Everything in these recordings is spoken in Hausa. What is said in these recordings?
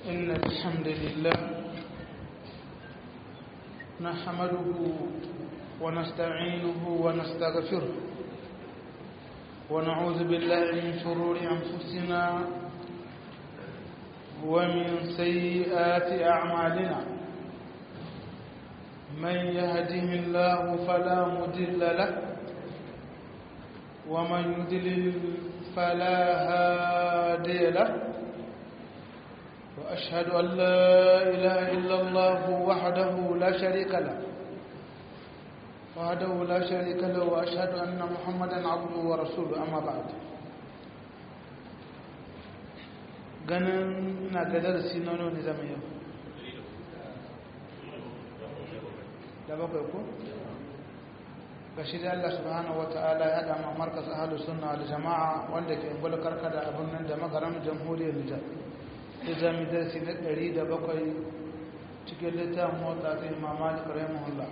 إن الحمد لله نحمده ونستعينه ونستغفره ونعوذ بالله من شرور أنفسنا ومن سيئات أعمالنا من يهده الله فلا مضل له ومن يضلل فلا هادي له وأشهد أن لا إله إلا الله وحده لا شريك له وحده لا شريك له وأشهد أن محمدا عبده ورسوله أما بعد ganin na ga darasi na wani zama yau da bakwai ko? ga shi da Allah subhanahu wata'ala ya dama markas ahalus sunna da jama'a wanda ke ingula karkada abin nan da magaram jamhuriyar nijar ya zami darasi na ɗari da bakwai cikin littafin mota ta imam malik rahimahullah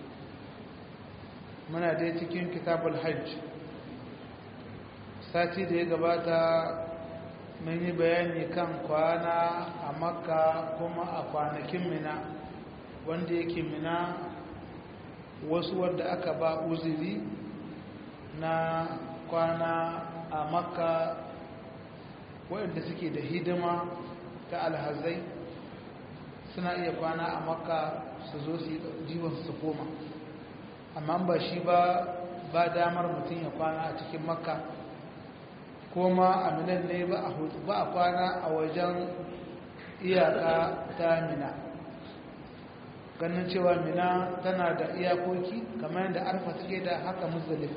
muna dai cikin kitabul hajj sati da ya gabata mun yi bayani kan kwana a makka kuma a kwanakin mina wanda yake mina wasu wadda aka ba uziri na kwana a makka waɗanda suke da hidima ta alhazai suna iya kwana a makka su zo su jiwon su koma amma ba shi ba ba damar mutum ya kwana a cikin makka koma a minan ne ba a kwana a wajen iyaka ta mina ganin cewa mina tana da iyakoki kamar yadda arfa take da haka muzdalifa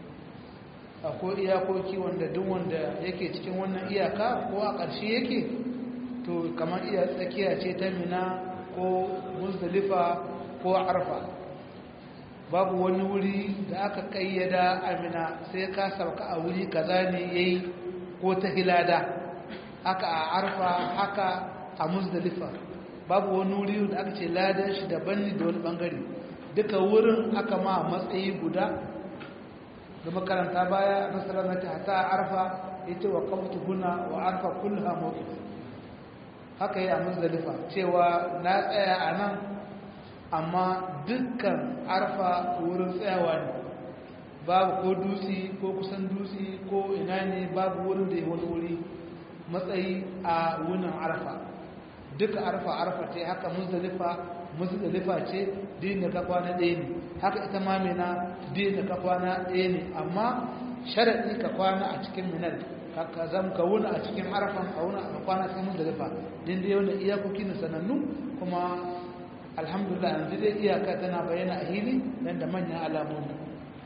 akwai iyakoki wanda duk wanda yake cikin wannan iyaka ko a ƙarshe yake to kamar iya tsakiya ce ta mina ko muzdalifa ko arfa babu wani wuri da aka kayyada amina sai ka sauka a wuri kaza ne yayi ko ta hilada haka a arfa haka a muzdalifa babu wani wuri da aka ce ladan shi daban ne da wani bangare duka wurin aka ma matsayi guda da makaranta baya nasarar na ta ta arfa yace wa qamtu huna wa arfa kullaha mawqif haka yi a muzdalifa cewa na tsaya a nan amma dukkan arfa wurin tsayawa ne babu ko dutse ko kusan dutse ko ina ne babu wurin da ya wani wuri matsayi a wunin arfa duka arfa arfa ce haka muzdalifa muzdalifa ce din da ka kwana ɗaya ne haka ita ma mina din da ka kwana ɗaya ne amma sharaɗi ka kwana a cikin minar ka zam ka wuna a cikin arfan a wuna a kwana cikin muzdalifa din da yawan iyakoki na sanannu kuma alhamdulillah yanzu dai iyaka tana bayyana a hili nan da manyan alamomi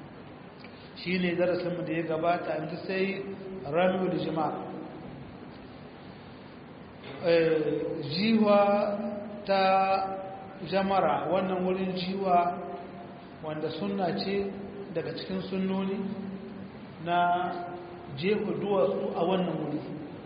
shi ne darasinmu da ya gabata yanzu sai ramiyu da jima'a jiwa ta jamara wannan wurin jiwa wanda sunna ce daga cikin sunnoni na jefa duwatsu a wannan wuri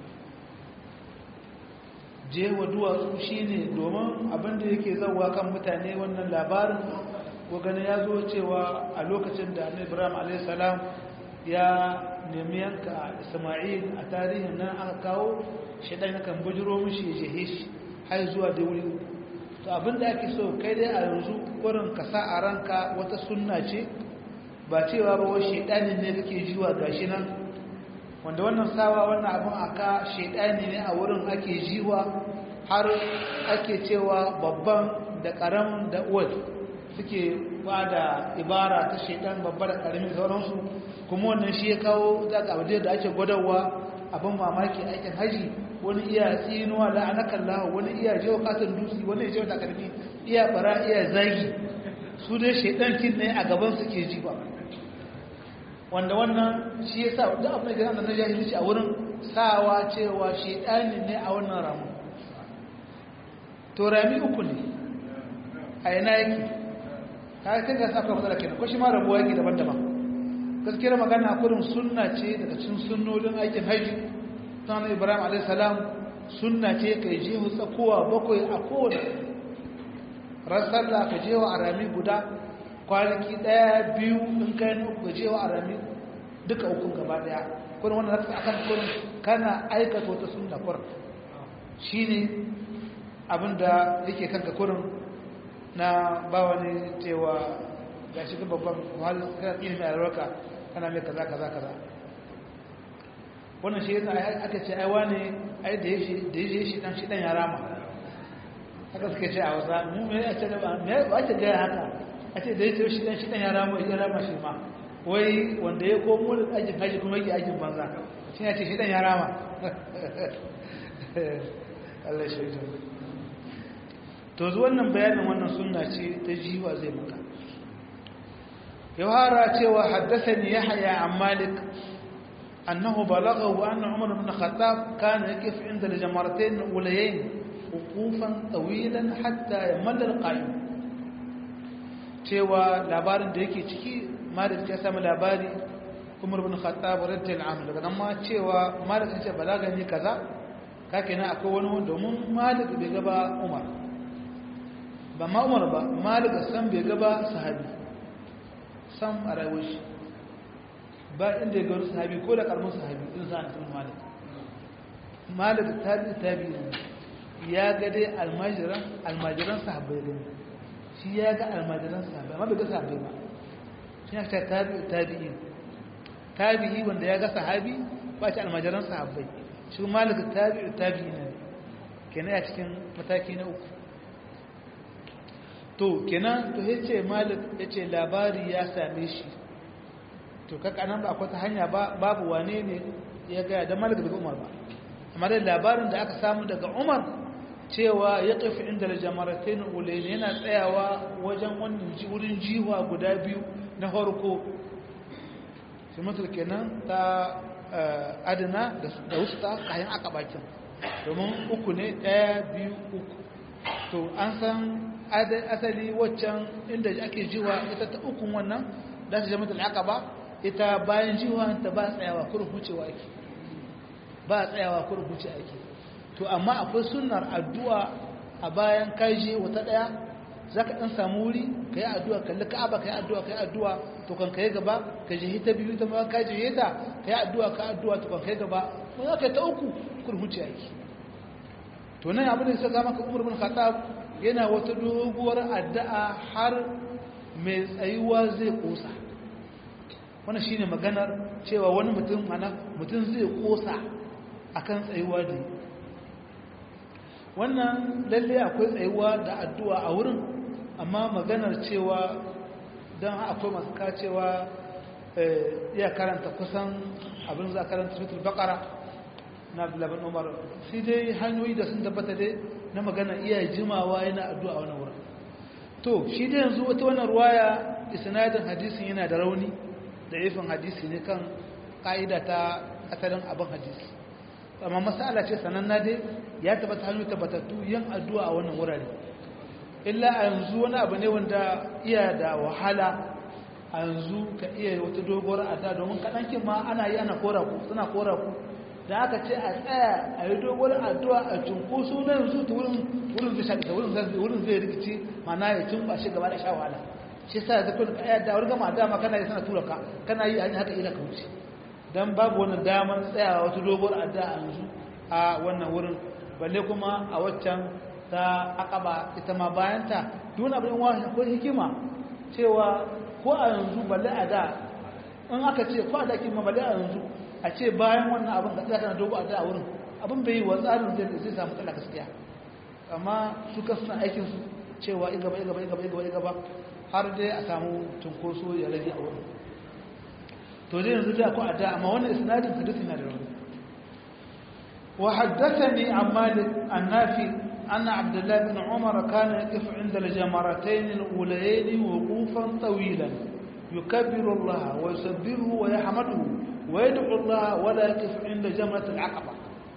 jewa duwatsu shine domin abinda yake zauwa kan mutane wannan labarin ko gani ya zo cewa a lokacin da annabi Ibrahim alayhis salam ya nemi yanka Isma'il a tarihin nan aka kawo shedan kan bujiro mishi ya jehe shi har zuwa da wuri to abinda ake so kai dai a yanzu wurin ka sa a ranka wata sunna ce ba cewa ba wai shedanin ne kake jiwa gashi nan wanda wannan sawa wannan abin aka shaidani ne a wurin ake jiwa har ake cewa babban da karamin da uwal suke ba da ibara ta shaidan babba da karamin sauransu kuma wannan shi ya kawo zaka abu da ake gwadawa abin mamaki aikin haji wani iya tsinuwa da anakan lahu wani iya jewa katon dutse wani iya jewa takarfi iya bara iya zagi su dai shaidan kin ne a gaban suke jiwa wanda wannan shi ya sa da abin da na jahilci a wurin sawa cewa shaidani ne a wannan ramu to rami uku ne a yana yake ta yi ga saka matsala kenan ko shi ma rabuwa yake daban-daban gaskiyar magana kurin sunna ce daga cikin sunnolin aikin haji ta na ibrahim a.s. sunna ce ka yi jihu tsakowa bakwai a kowane rasar da ka jewa a rami guda kwanaki ɗaya biyu in kai na uku gajewa a rami duka ukun gaba ɗaya kuma wannan zaka akan kurin kana aikata wata sunna kur shine abinda yake kanka kurin na ba wani cewa ga shi babban wahalar kana ilimin albarka kana mai kaza kaza kaza wannan shi yasa aka ce ai wani ai da yashi da yashi shi dan shi dan ya rama haka suka ce a wasa mu me a ce da ba me ba ta ga haka a ce da yashi shi dan shi dan ya rama ya rama shi ma wai wanda ya komo da ajin haji kuma yake ajin banza shi ya ce shi dan ya rama Allah shi ya to zu wannan bayanin wannan sunna ce ta jiwa zai maka yawara cewa haddathani yahya an malik annahu balaghahu anna umar ibn khattab kana yakif inda al-jamaratayn ulayayn wuqufan tawilan hatta yamalla al-qa'im cewa labarin da yake ciki malik ya samu labari umar ibn khattab radiyallahu anhu daga nan ma cewa malik ya ce balagani kaza kake na akwai wani domin malik bai gaba umar ba ma umar ba malik san bai gaba sahabi san a rayuwar shi ba inda ya gano sahabi ko da karamin sahabi in sa na malik malik tabi tabi ne ya ga dai almajiran almajiran sahabbai gani shi ya ga almajiran sahabbai amma bai ga sahabbai ba shi ya ta tabi tabi'i tabi'i wanda ya ga sahabi ba shi almajiran sahabbai shi malik tabi tabi'i ne kenan a cikin mataki na uku to kenan to yace malik yace labari ya same shi to kaka nan ba akwai ta hanya ba babu wane ne ya ga da malik daga umar ba amma da labarin da aka samu daga umar cewa ya tafi inda jamaratain ulayn yana tsayawa wajen wannan wurin jiwa guda biyu na farko shi mutul kenan ta adana da wusta kayan aka bakin domin uku ne ɗaya biyu uku to an san asali waccan inda ake jiwa ita ta ukun wannan da ta jami'ar al'aqaba ita bayan jiwa ta ba tsayawa kurin hucewa ake ba tsayawa kurin huce ake to amma akwai sunnar addu'a a bayan kaje wata daya zaka dan samu wuri kai addu'a kalli ka'aba kai addu'a kai addu'a to kan kai gaba ka je ta biyu ta ma ka je ta kai addu'a ka addu'a to kan kai gaba mun aka ta uku kurin huce ake to nan abin da sai maka Umar bin Khattab yana wata doguwar addu'a har mai tsayuwa zai kosa wannan shine maganar cewa wani mutum mana mutum zai kosa akan tsayuwa da wannan lalle akwai tsayuwa da addu'a a wurin amma maganar cewa don akwai masu kacewa iya karanta kusan abin za karanta sutul bakara na abdullabin umar sai dai hanyoyi da sun tabbata dai na magana iya jimawa yana addu'a wani wurin to shi dai yanzu wata wannan ruwaya isnadin hadisin yana da rauni da ifin hadisi ne kan ka'ida ta asalin abin hadisi amma masala ce sananna dai ya tabbata hanyoyi tabbatattu yin addu'a a wannan wurare illa a yanzu wani abu ne wanda iya da wahala a yanzu ka iya wata doguwar addu'a domin kaɗankin ma ana yi ana kora ku suna kora ku da aka ce a tsaya a yi dogon addu'a a cunkoso na yanzu ta wurin zai shaƙi wurin zai rikici mana ya cin ba shi gaba da sha wahala shi sa ya zafi da da wani gama dama kana yi sana tura ka kana yi haka ila ka wuce don babu wani damar tsayawa wata dogon addu'a a yanzu a wannan wurin balle kuma a waccan ta akaba ita ma bayanta duk wani abin wani ko hikima cewa ko a yanzu balle a da in aka ce ko a da kima balle a yanzu a ce bayan wannan abin da kana dogo a da a wurin abin bai yi wa tsarin zai zai samu tsala gaskiya amma su ka suna aikin su cewa in gaba in gaba in gaba in gaba in gaba har dai a samu tunkoso ya rage a wurin to dai yanzu da ko a da amma wannan isnadin hadisi na da rauni wa haddathani an malik an nafi أن عبد الله بن عمر كان يقف عند الجمرتين الأوليين وقوفا طويلا يكبر الله ويسبره ويحمده ويدعو الله ولا يقف عند جمرة العقبة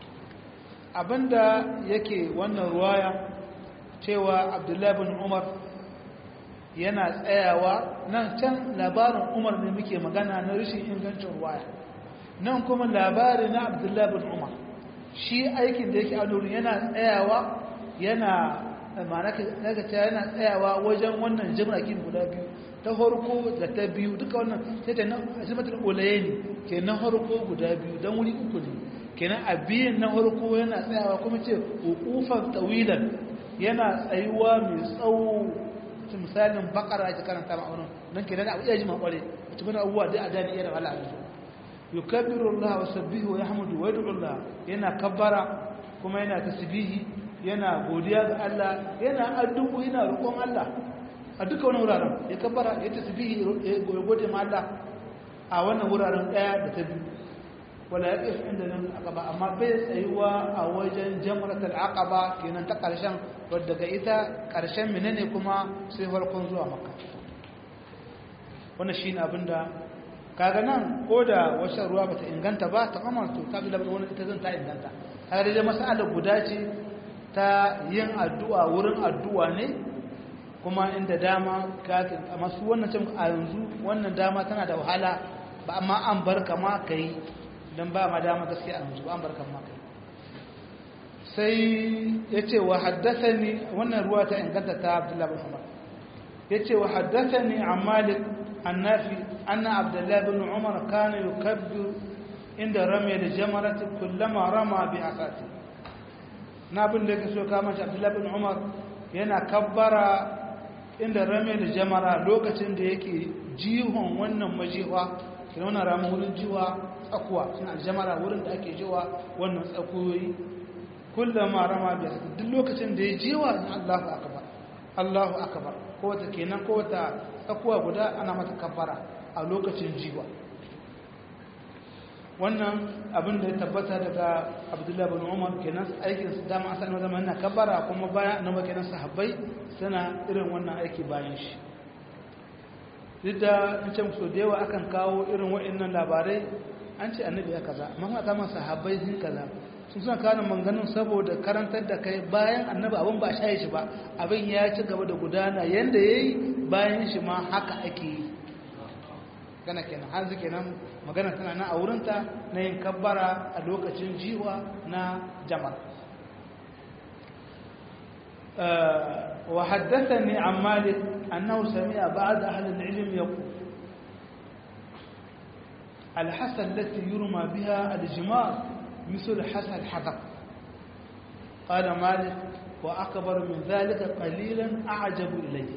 abinda yake wannan ruwaya cewa abdullahi bin umar yana tsayawa nan can labarin umar ne muke magana na rashin ingancin ruwaya nan kuma labari na abdullahi bin umar shi aikin da yake a nurin yana tsayawa yana ma'anaka yana tsayawa wajen wannan jimrakin guda biyu ta harko da ta biyu duka wannan sai ta nan azimatul ulaye ne ke na harko guda biyu don wuri uku ne kenan a biyan na harko yana tsayawa kuma ce hukufan tawilan yana tsayuwa mai tsawo ta misalin bakara ake karanta ma'aunin nan ke nan abu iya ji makware a cikin abubuwa da a dani iya da wala a yanzu yukabbiru Allah wa sabbihu wa yahmudu wa yad'u Allah yana kabbara kuma yana tasbihi yana godiya ga Allah yana addu'o yana roƙon Allah a duka wani wuraren ya kabbara ya tasbihi ya gode ma Allah a wannan wuraren daya da ta biyu wala ya ƙif inda nan aqaba amma bai tsayuwa a wajen jamratul aqaba kenan ta ƙarshen wadda ga ita ƙarshen menene kuma sai farkon zuwa makka wannan shine abinda kaga nan ko da wata ruwa bata inganta ba ta kamar to ta bila wani ita zan ta inganta kaga dai mas'ala guda ce ta yin addu'a wurin addu'a ne kuma inda dama ka amma su wannan cin a yanzu wannan dama tana da wahala ba amma an bar kama kai dan ba ma dama gaskiya a yanzu ba an bar kama kai sai yace wa haddathani wannan ruwa ta inganta ta Abdullah bin Umar yace wa haddathani an Malik النافي أن عبد الله بن عمر كان يكبر عند رمي الجمرة كلما رمى بعصاته نابن لك سو كما عبد الله بن عمر yana kabbara inda rame da jamara lokacin da yake jihon wannan majiwa kina wannan ramin wurin jiwa tsakuwa suna aljamara wurin da ake jiwa wannan tsakuyoyi kullama rama bi duk lokacin da ya jiwa Allahu akbar Allahu akbar ko ta kenan ko ta tsakuwa guda ana mata kabbara a lokacin jiwa wannan abin da ya tabbata daga abdullahi bin umar kenan aikin su dama asali na zama yana kabbara kuma baya na kenan sahabbai suna irin wannan aiki bayan shi duk da in ce so da yawa akan kawo irin wa'annan labarai an ce annabi ya kaza amma kuma kama sahabbai sun kaza sun suna kawo manganin saboda karantar da kai bayan annabi abin ba shaye shi ba abin ya ci gaba da gudana yanda ya yi bayan shi ma haka ake yi gana kenan har zuke nan magana tana na a wurinta na yin kabbara a lokacin jiwa na jama'a wa haddathani an malik annahu sami'a ba'd ahli al-ilm yaqul الحسن التي يرمى بها الجمار مثل حسن الحذق قال مالك وأكبر من ذلك قليلا أعجب إليه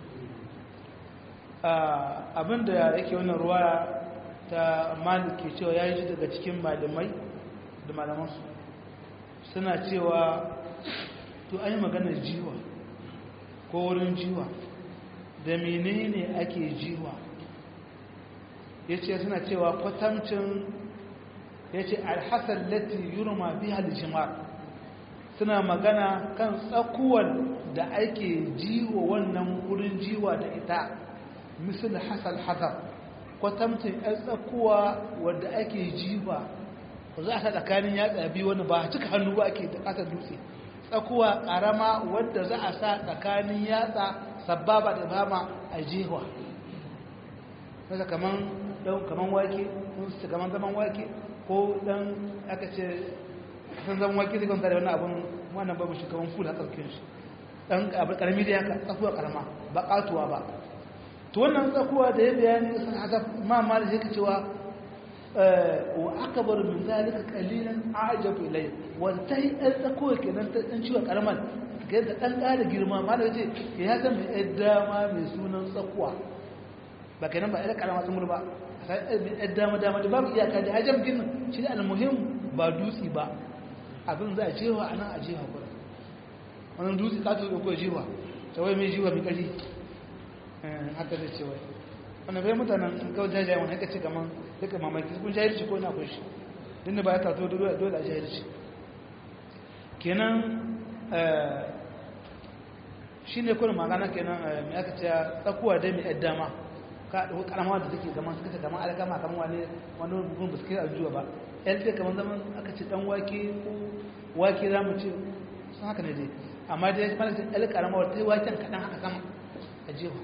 abinda yake wannan ruwa ta maliki cewa ya yi daga cikin malamai da malamansu suna cewa to an yi maganar jiwa ko wurin jiwa da menene ake jiwa ya ce suna cewa kwatamcin ya ce alhassan lati yurma biya aljimar suna magana kan tsakuwar da ake jiwa wannan wurin jiwa da ita misal hasal hazar kwatamcin yan tsakuwa wadda ake jiwa ba za a sa tsakanin yatsa biyu wani ba cika hannu ba ake da ƙasar dutse tsakuwa ƙarama wadda za a sa tsakanin yatsa sababa da bama a jiwa kasa kaman kaman wake sun kaman zaman wake ko dan aka ce san zaman wake zai kwanta da wani abin wannan babu shi kaman fula tsarkin shi dan karami da haka tsakuwa karama ba katuwa ba to wannan tsakuwa da ya bayani sun haka ma mali yake cewa wa akbar min zalika qalilan a'jabu ilay wa tai dan tsakuwa kenan ta dan ciwa karaman ga da dan ƙara girma mali yace ya san mai dama mai sunan tsakuwa ba kenan ba ila karama sun ba sai dama dama da babu iyaka da hajam din shi ne almuhim ba dutsi ba abin za a jewa anan a jewa gurin wannan dutsi ka to ko jewa ta wai mai jewa mai kari haka zai ce wai wannan bai mutanen in kawo jajayen wani haka ce kaman duka mamaki kun jahilci ko na kun shi dinda ba ya tato dole a jahilci kenan shi ne kuna magana kenan mai aka ce tsakuwa dai mai dama karama da take zaman suka ce kamar alkama kamar wani wani bugun ba su kai aljuwa ba yan ce kamar zaman aka ce dan wake ko wake za mu ce sun haka ne dai amma dai mana ce ɗan karama wata yi waken kaɗan haka sama a jewa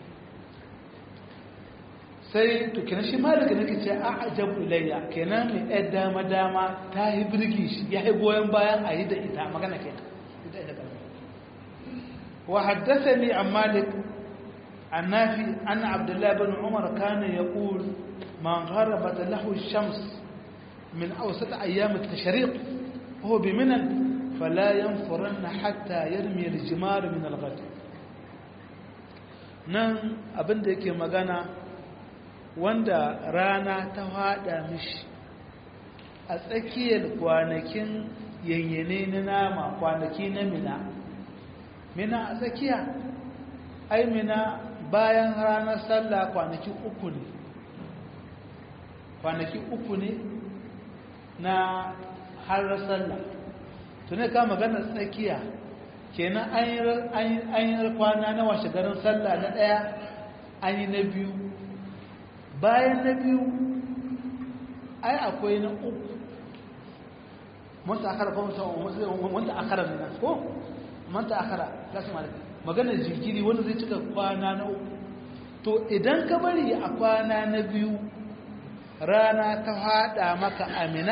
sai to kenan shi malika nake ce a ajabu ilayya kenan mai ɗan dama dama ta yi birgi shi ya yi goyon bayan a yi da ita magana kenan ita ita karama wa haddasa ni an malik النافي أن عبد الله بن عمر كان يقول من غربت له الشمس من أوسط أيام التشريق وهو بمنى fala yanfuranna hatta yarmi al-jimar min al-ghad nan abinda yake magana wanda rana ta hada mishi a tsakiyar kwanakin yanyane na nama kwanaki na mina mina a tsakiya ai mina bayan ranar sallah kwanaki uku ne kwanaki uku ne na harar sallah tuni ka magana tsakiya kenan an yi kwana na washe garin sallah na ɗaya an yi na biyu bayan na biyu ai akwai na uku manta akara ko manta akara ne ko manta akara lasu malaka maganar jirgiri wanda zai cika kwana na uku to idan ka bari a kwana na biyu rana ta hada maka amina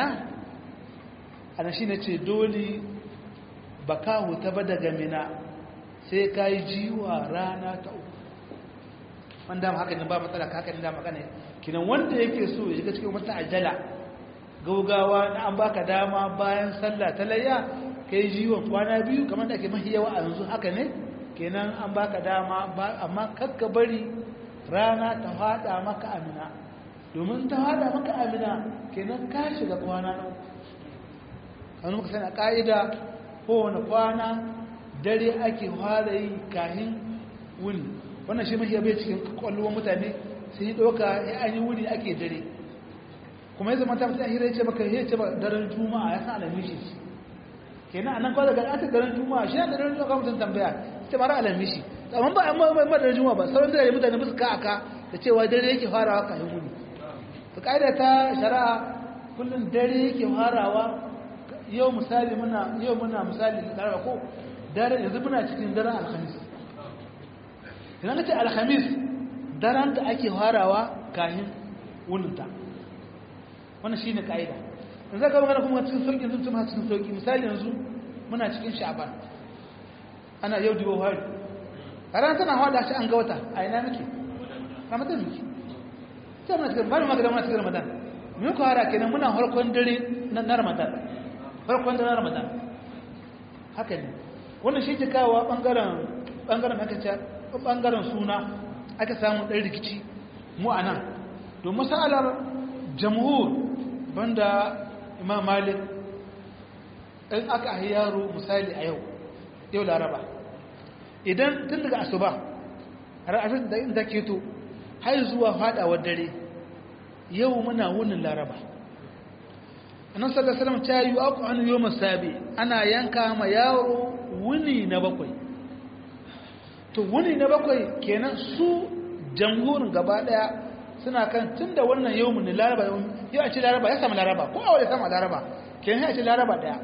ana shi ne ce dole ba ka huta ba daga mina sai ka yi jiwa rana ta uku wanda haka ne ba matsala haka ne da magana kinan wanda yake so ya shiga cikin wata ajala gaugawa na an baka dama bayan sallah ta layya ka yi jiwon kwana biyu kamar da ake mahi yawa a yanzu haka ne kenan an baka dama amma kakka bari rana ta hada maka amina domin ta hada maka amina kenan ka shiga kwana nan kanu muka sani a ka'ida kowane kwana dare ake fara yi kahin wuni wannan shi mahi bai cikin kwallon mutane sai yi ɗauka ya an yi wuni ake dare kuma ya zama ta mutu ahira ya ce maka ya ce ba daren juma'a ya san alamishi kenan a nan kawai daga aka daren juma'a shi da daren juma'a mutum tambaya ita mara alamishi amma ba amma ba daren juma'a ba sauran dare mutane musu ka aka da cewa dare yake farawa kafin wuni to kaida ta shari'a kullum dare yake farawa yau misali muna yau muna misali laraba ko dare yanzu muna cikin daren alhamis idan ka ce alhamis daren da ake farawa kafin wuninta wannan shine kaida in zaka magana kuma cikin sauki yanzu tuma cikin sauki misali yanzu muna cikin sha'ban ana yau dibo hari ran tana hada shi an ga wata a ina muke ramadan muke sai muna cikin bari magana muna cikin ramadan mun ko hara kenan muna harkon dare na ramadan harkon dare na ramadan haka ne wannan shi ke kawo bangaren bangaren aka ce bangaren suna aka samu dan rikici mu anan don masalar jamhur banda imam malik in aka ahi yaro misali a yau yau laraba idan tun daga asuba ra'afin da inda keto har zuwa fadawar dare yau muna wunin laraba annan sallallahu alaihi ta yi aku an yau masabi ana yanka ma yaro wuni na bakwai to wuni na bakwai kenan su jamhurin gaba daya suna kan tun da wannan yau mun laraba yau a ce laraba ya samu laraba ko a wadda samu laraba ke yi a ce laraba daya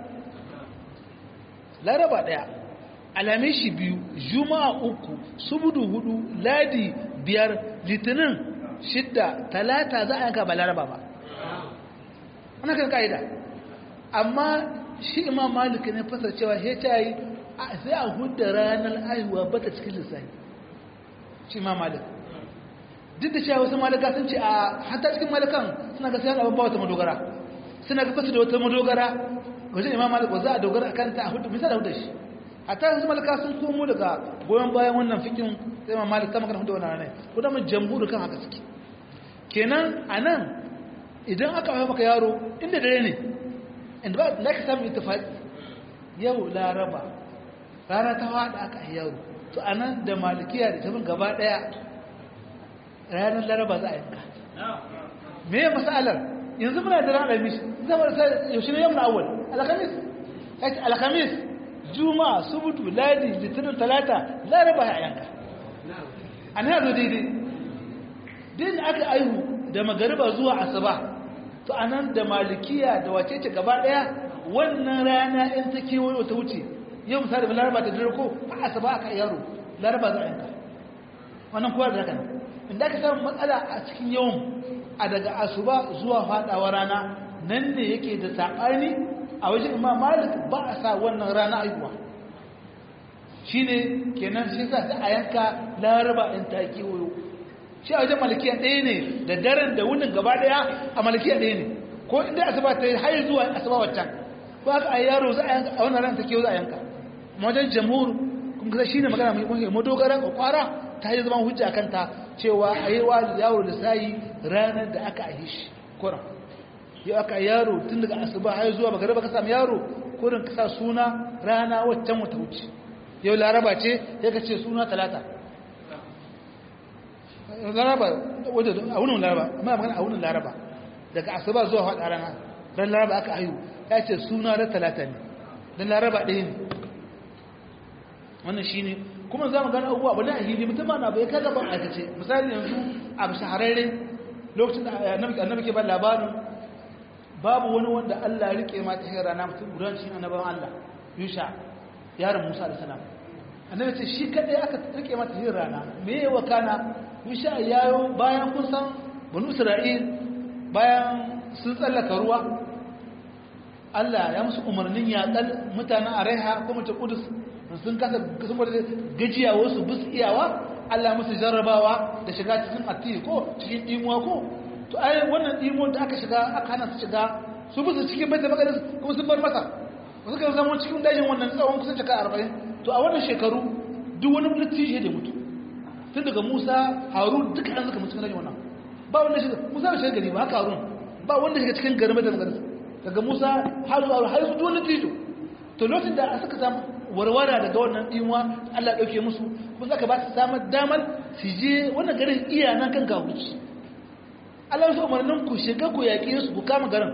laraba daya alamishi biyu juma'a uku subudu hudu ladi biyar litinin shidda talata za a yanka ba laraba ba ana kan ka'ida amma shi imam malik ne fasar cewa he ta yi sai a hudda ranar aihuwa bata cikin lissafi shi imam malik duk da cewa wasu malaka sun ce a hatta cikin malakan suna ga sayan abin ba wata madogara suna ga fasu da wata madogara wajen imam malik za a dogara a kanta a hudu bisa da hudu shi hatta wasu malaka sun komo daga goyon bayan wannan fikin sai imam malik kama kan hudu wannan ranar ko da mun jamhuri kan haka suke kenan a nan idan aka haifa maka yaro inda dare ne inda ba na ka samu ittifaqi yau laraba rana ta hada aka yaro to anan da malikiya da tabin gaba daya ranar laraba za a yanka me ya masalar yanzu muna da ranar alhamis zama da yaushe ne yamma awal alhamis alhamis juma'a subutu ladi litinin talata laraba ya yanka an yazo daidai din aka aihu da magariba zuwa asuba to anan da malikiya da wace ce gaba daya wannan rana in ta kewayo ta wuce yau misali ba laraba ta dare ko a asuba aka yaro laraba za a yanka wannan kowa da haka inda aka samu matsala a cikin yawan a daga asuba zuwa fadawa rana nan ne yake da saɓani a wajen imam malik ba a sa wannan rana aihuwa shi ne kenan shi sa a yanka laraba in ta kewayo shi a wajen malikiya ɗaya ne da daren da wunin gaba ɗaya a malikiya ɗaya ne ko inda asuba ta yi har zuwa asuba waccan ko aka a yaro za a yanka a wannan ran take za a yanka wajen jamhur kun ga shine magana mai muhimmi madogara kwara ta yi zaman hujja kanta cewa a yi wa yaro da sayi ranar da aka yi shi kuran yau aka yaro tun daga asuba har zuwa magariba ka samu yaro kurin ka sa suna rana waccan wata wuce yau laraba ce ya ka ce suna talata laraba a wunin laraba amma magana a wunin laraba daga asuba zuwa faɗa rana ran laraba aka ayu ya ce suna ran talata ne don laraba ɗaya ne wannan shi ne kuma za mu gani abubuwa abu na ahili mutum ba na bai kaga ban aikace misali yanzu a shahararre lokacin da annabi ke ba labarin babu wani wanda Allah ya rike mata hin rana mutum gudan shi annabawan Allah Yusha yaron Musa da salam annabi ce shi kadai aka rike mata hin rana me yawa kana Yusha yayo bayan kun san banu Isra'il bayan sun tsallaka ruwa Allah ya musu umarnin yaƙal mutanen Araiha kuma ta Kudus sun kasa sun bada gajiya wasu bus iyawa Allah musu jarrabawa da shiga cikin atti ko cikin imuwa ko to ai wannan imuwar da aka shiga aka hana su shiga su busu cikin bai da makaris kuma sun bar masa wasu kan zama cikin dajin wannan tsawon kusan shekara arba'in to a wannan shekaru duk wani littishi da mutu tun daga musa harun duka an suka mutu cikin dajin wannan ba wanda shiga musa bai shiga gari ba haka harun ba wanda shiga cikin garin bai da makaris daga musa har zuwa har su duk wani littishi to lokacin da suka samu warwara daga wannan imuwa Allah ɗauke musu kuma zaka ba su samar damar su je wannan garin iya nan kan kawuci Allah su umarnin ku shiga ku yaƙi su ku kama garin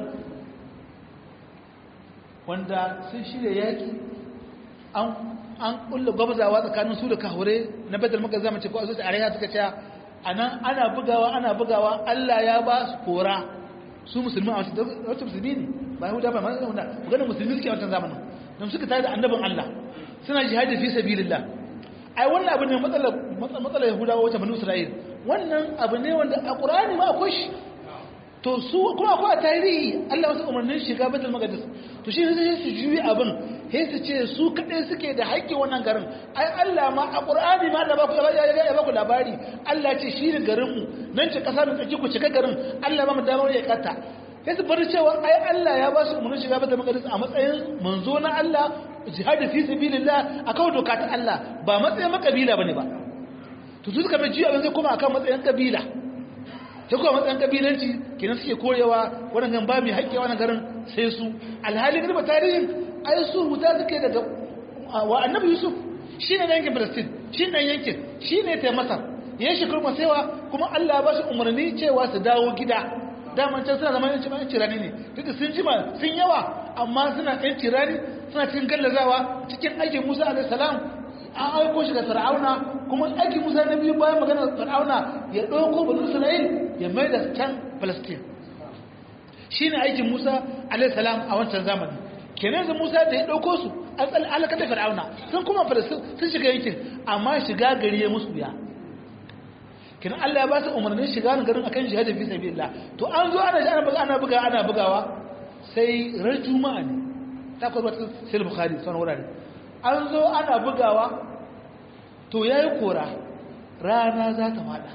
wanda sun shirya yaƙi an ƙulla gwabzawa tsakanin su da kahure na badar maka zama ce ko a zuci a rayuwa suka ce a nan ana bugawa ana bugawa Allah ya ba su kora su musulmi a wacce musulmi ne ba yahuda ba mazan wanda maganin musulmi suke a wancan zamanin don suka tare da annabin Allah suna jihadi fi sabilillah ai wannan abu ne matsalar matsalar yahudawa wacce banu isra'il wannan abu ne wanda a qur'ani ma akwai shi to su kuma akwai a tarihi Allah wasu umarnin shiga baitul maqdis to shi sai su juyi abin sai su ce su kadai suke da haƙƙi wannan garin ai Allah ma a qur'ani ma Allah ba ku ya ba ku labari Allah ce shi ne garin mu nan ce kasa mai tsaki ku cika garin Allah ba mu damar ya kata sai su bar cewa ai Allah ya ba su umarnin shiga baitul maqdis a matsayin manzo na Allah jihadi fi sabilillah akan doka ta Allah ba matsayin makabila bane ba to su suka mai jiya abin zai kuma akan matsayin kabila ta kuma matsayin kabilanci kenan suke korewa wannan ba mai haƙƙi wannan garin sai su alhali garba tarihin ai su huta suke daga wa annabi yusuf shi ne yankin palestine shi ne yankin shi ne ta masar ya shi kurma saiwa kuma allah ba su umarni cewa su dawo gida daman can suna zama yanci yanci rani ne duk da sun jima sun yawa amma suna yanci rani suna cikin gallazawa cikin aikin musa alaihi salam an aiko shi ga fir'auna kuma aikin musa na biyu bayan maganar fir'auna ya ɗauko banu isra'il ya mai da can palestine shi ne aikin musa alaihissalam a wancan zamani kenan da musa da ya ɗauko su an tsali alaka da fir'auna sun kuma palestine sun shiga yankin amma shiga gari ya musu ya kenan allah ya ba su umarnin shiga na garin akan jihadin fi sabilillah to an zo ana ana buga ana buga ana bugawa sai ran juma'a ne ta kwarwa sai bukhari sanar wurare an zo ana bugawa to ya yi kora rana za ta fada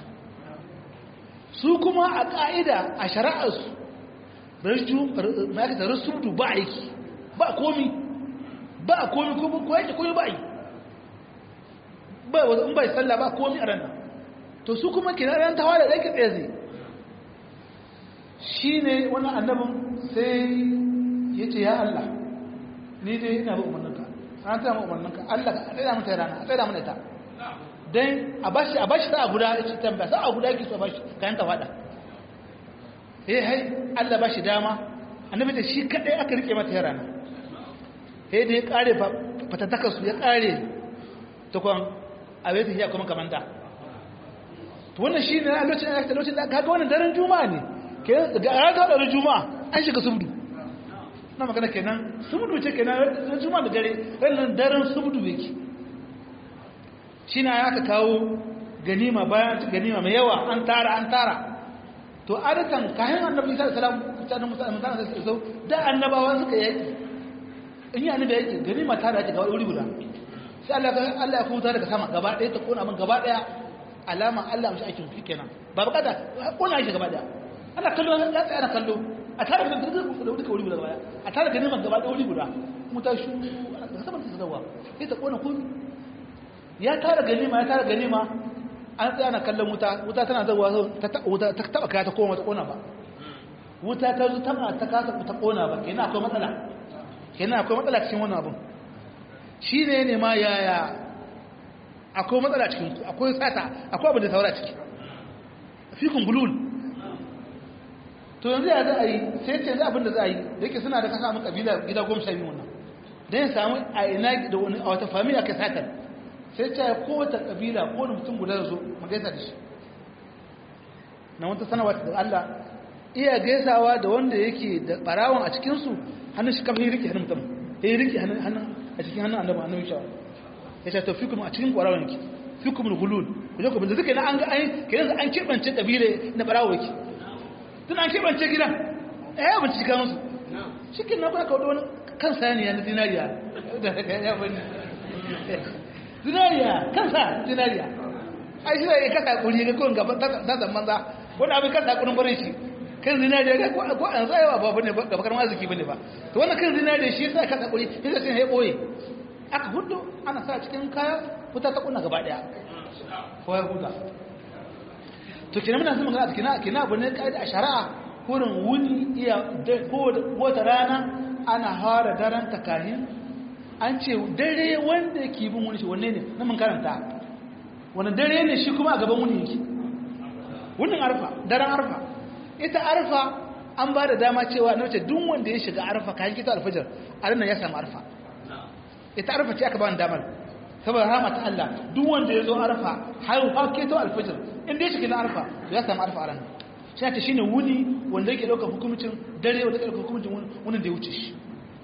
su kuma a ƙa'ida a shari'arsu ma'aikata rasudu ba aiki ba komi ba komi ko yake komi ba yi ba in bai tsalla ba komi a ranar to su kuma kina ran tawa da ɗaiki tsaye zai shi ne wani annabin sai ya ce ya Allah ni dai ina ba umarninka an tsaya mu umarninka Allah ka tsaya mata rana a tsaya mana ita dan a bashi a bashi sa'a guda yace tambaya sa'a guda yake so bashi kayan ta fada eh hai Allah bashi dama annabi da shi kadai aka rike mata rana eh da ya kare fatataka su ya kare ta kwan a bai tafiya kuma kamanta to wannan shine a lokacin da lokacin da kaga wannan daren juma'a ne kenan ga ranar daren juma'a an shiga subdu na magana kenan subdu ce kenan ran juma'a da dare ran daren subdu yake shine aka kawo ganima bayan ganima mai yawa an tara an tara to adatan kayan annabi sallallahu alaihi wasallam mutanen musulman sallallahu alaihi da annabawa suka yaki in yi annabi yaki ganima tara yake gaba wuri guda sai Allah Allah ya kuta daga sama gaba ɗaya ta kona min gaba ɗaya alama Allah mishi aikin fi kenan ba bukata kona shi gaba ɗaya ana kallo ya tsaya ana kallo a tare da duka wuri guda baya a tare da neman gaba da wuri guda wuta shu a saman ta zawa sai ta kona komi ya tara ganima ya tara ganima an tsaya na kallon wuta wuta tana zawa ta taba kaya ta koma ta kona ba wuta ta zo taba ta kasa ta kona ba kenan akwai matsala kenan akwai matsala cikin wannan abun shi ne ne ma yaya akwai matsala cikin akwai sata akwai abin da saura ciki fikun bulul to yanzu ya za a yi sai ce yanzu abin da za a yi da yake suna da kasa mun kabila gida goma sha biyu wannan don ya samu a ina da wani a wata famiya ka satar sai ce kowace kabila ko wani mutum guda da zo mu gaisa da shi na wata sanarwa da Allah iya gaisawa da wanda yake da barawon a cikinsu hannun shi kafin rike hannun mutum ya rike hannun a cikin hannun annabi annabi shawa ya ce to fikum a cikin barawon yake fikum hulul ku je ku bin zuka na an ga an kiran an kebance kabile na barawo yake tun an kebance gidan eh ya bincike kan musu cikin na ba ka wani kan saniya na dinariya da ya bani dinariya kansa dinariya ai shi ne kasa kuri ga kun gaba ta zaman za wani abin kasa kurin bare shi kan zinariya ga ko an tsayawa ba bane gaba karma arziki bane ba to wannan kan zinariya shi yasa kasa kuri sai sai ya boye aka hudu ana sa cikin kaya wuta ta kunna gaba daya ko ya huda to kina muna zama ga kina kina abu ne kai a shari'a kurin wuni iya ko wata rana ana fara daren takahin an ce dare wanda ke bin wani shi wanne ne na mun karanta wani dare ne shi kuma a gaban wuni yake wunin arfa daren arfa ita arfa an ba da dama cewa na wace duk wanda ya shiga arfa kayan kita alfajar a ranar ya samu arfa ita arfa ce aka ba ni damar saboda rama ta Allah duk wanda ya zo arfa har har keto alfajar inda ya shiga na arfa ya samu arfa a ranar shi ta shine wuni wanda yake ɗaukar hukumcin dare wanda yake ɗaukar hukumcin wunin da ya wuce shi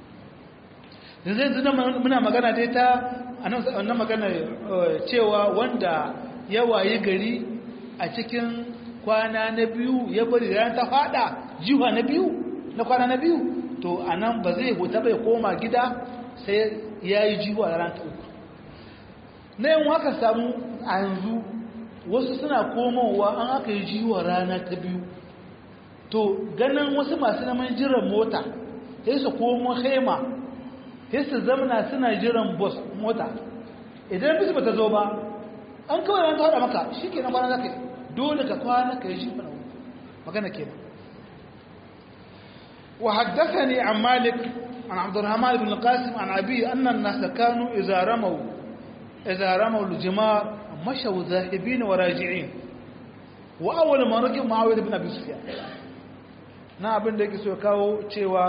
da zai zina muna magana dai ta annan magana cewa wanda ya waye gari a cikin kwana na biyu ya bari ran ta fada jiwa na biyu na kwana na biyu to anan ba zai huta bai koma gida sai ya yi jiwa ran ta uku na yin haka samu a yanzu wasu suna komowa an aka yi jiwa rana ta biyu to ganin wasu masu naman jiran mota sai su komo hema sai su zamana suna jiran bus mota idan bisu ba ta zo ba an kawai ran ta hada maka shi ke na kwana za ka yi dole ka kwana ka yi shi mana magana ke ba wa haddasa ne an malik an abdurrahman ibn qasim an abi annan nasa kanu idza ramaw idza ramaw al-jimar mashaw zahibin wa raji'in wa awwal ma raqi muawiyah ibn abi sufyan na abin da yake so kawo cewa